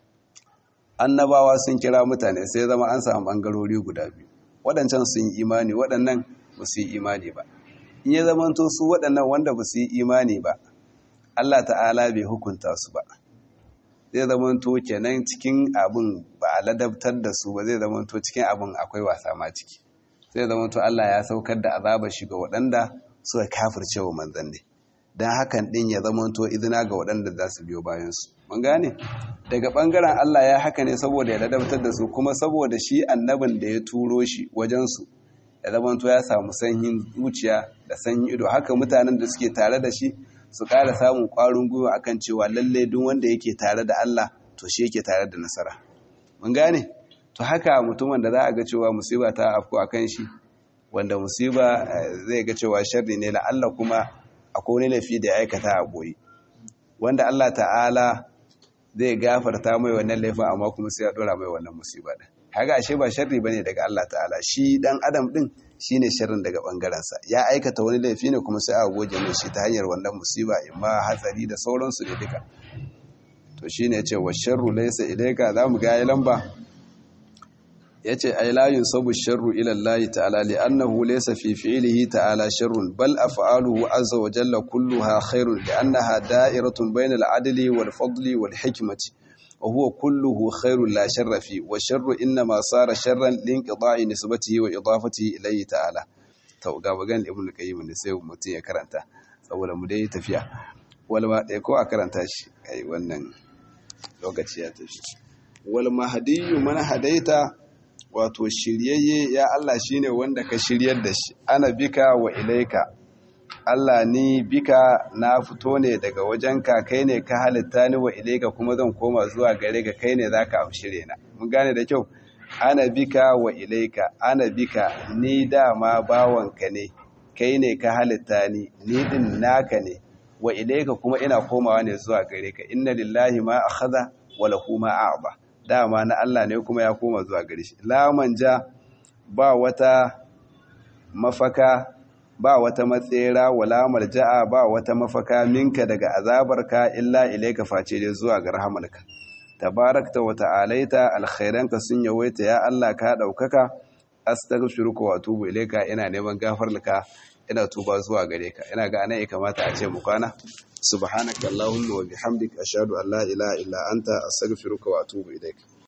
annabawa sun kira mutane sai zama an samu bangarori guda biyu waɗancan sun yi imani waɗannan ba su yi imani ba in ya zamanto su waɗannan wanda ba su yi imani ba Allah ta'ala bai hukunta su ba zai zamanto kenan cikin abin ba a ladabtar da su ba zai zamanto cikin abin akwai wasa ma ciki zai zamanto Allah ya saukar da azabar shi ga waɗanda suka kafirce wa manzanni don hakan ɗin ya zamanto izina ga waɗanda za su biyo bayansu mun gane daga ɓangaren Allah ya haka ne saboda ya ladabtar da su kuma saboda shi annabin da ya turo shi wajensu ya zamanto ya samu sanyin zuciya da sanyin ido haka mutanen da suke tare da shi su ƙara samun ƙwarin gwiwa akan cewa lalle duk wanda yake tare da Allah to shi yake tare da nasara mun gane to haka mutumin da za a ga cewa musiba ta afko akan shi wanda musiba zai ga cewa sharri ne la'alla kuma akwai wani laifi da ya aikata a boye wanda Allah ta'ala zai gafarta mai wannan laifin amma kuma sai ya dora mai wannan musiba din kaga ashe ba sharri bane daga Allah ta'ala shi dan adam din shine sharrin daga bangaren sa ya aikata wani laifi ne kuma sai a goje mai shi ta hanyar wannan musiba imma hatsari da sauransu ne duka to shine yace wa sharru laysa ilayka zamu ga ya lamba yace ay la yunsabu sharru ila Allah ta'ala li annahu laysa fi fi'lihi ta'ala sharrun bal af'aluhu azza wa jalla kulluha khairun li annaha da'iratun bayna al-'adli wal fadli wal hikmati wa huwa kulluhu khairun la sharra fi wa sharru inma sara sharran li inqida'i nisbatihi wa idafatihi ilayhi ta'ala to ga bagan ibn qayyim ne sai mutum ya karanta saboda mu dai tafiya wal ma dai ko a karanta shi ai wannan lokaci ya tafi wal mahdiyyu man hadaita wato shiryayye ya Allah shine wanda ka shiryar da shi ana bika wa ilaika Allah ni bika na fito ne daga wajenka kai ne ka halitta ni wa ilaika kuma zan koma zuwa gare ka kai ne zaka amshire na mun gane da kyau ana bika wa ilaika ana bika ni dama bawanka ne kai ne ka halitta ni ni din naka ne wa ilaika kuma ina komawa ne zuwa gare ka inna lillahi ma akhadha wa lahu ma a'ba dama na Allah ne kuma ya koma zuwa gare shi la manja ba wata mafaka ba wata matsera wala marja'a ba wata mafaka minka daga azabarka illa ilaika face dai zuwa ga rahamarka tabarakta wa ta'alaita alkhairanka sun yawaita ya Allah ka daukaka astaghfiruka wa atubu ilaika ina neman gafarlaka ina tuba zuwa gare ka ina ga anan ya kamata a ce mu kwana subhanaka allahumma wa bihamdika ashhadu an la ilaha illa anta astaghfiruka wa atubu ilaik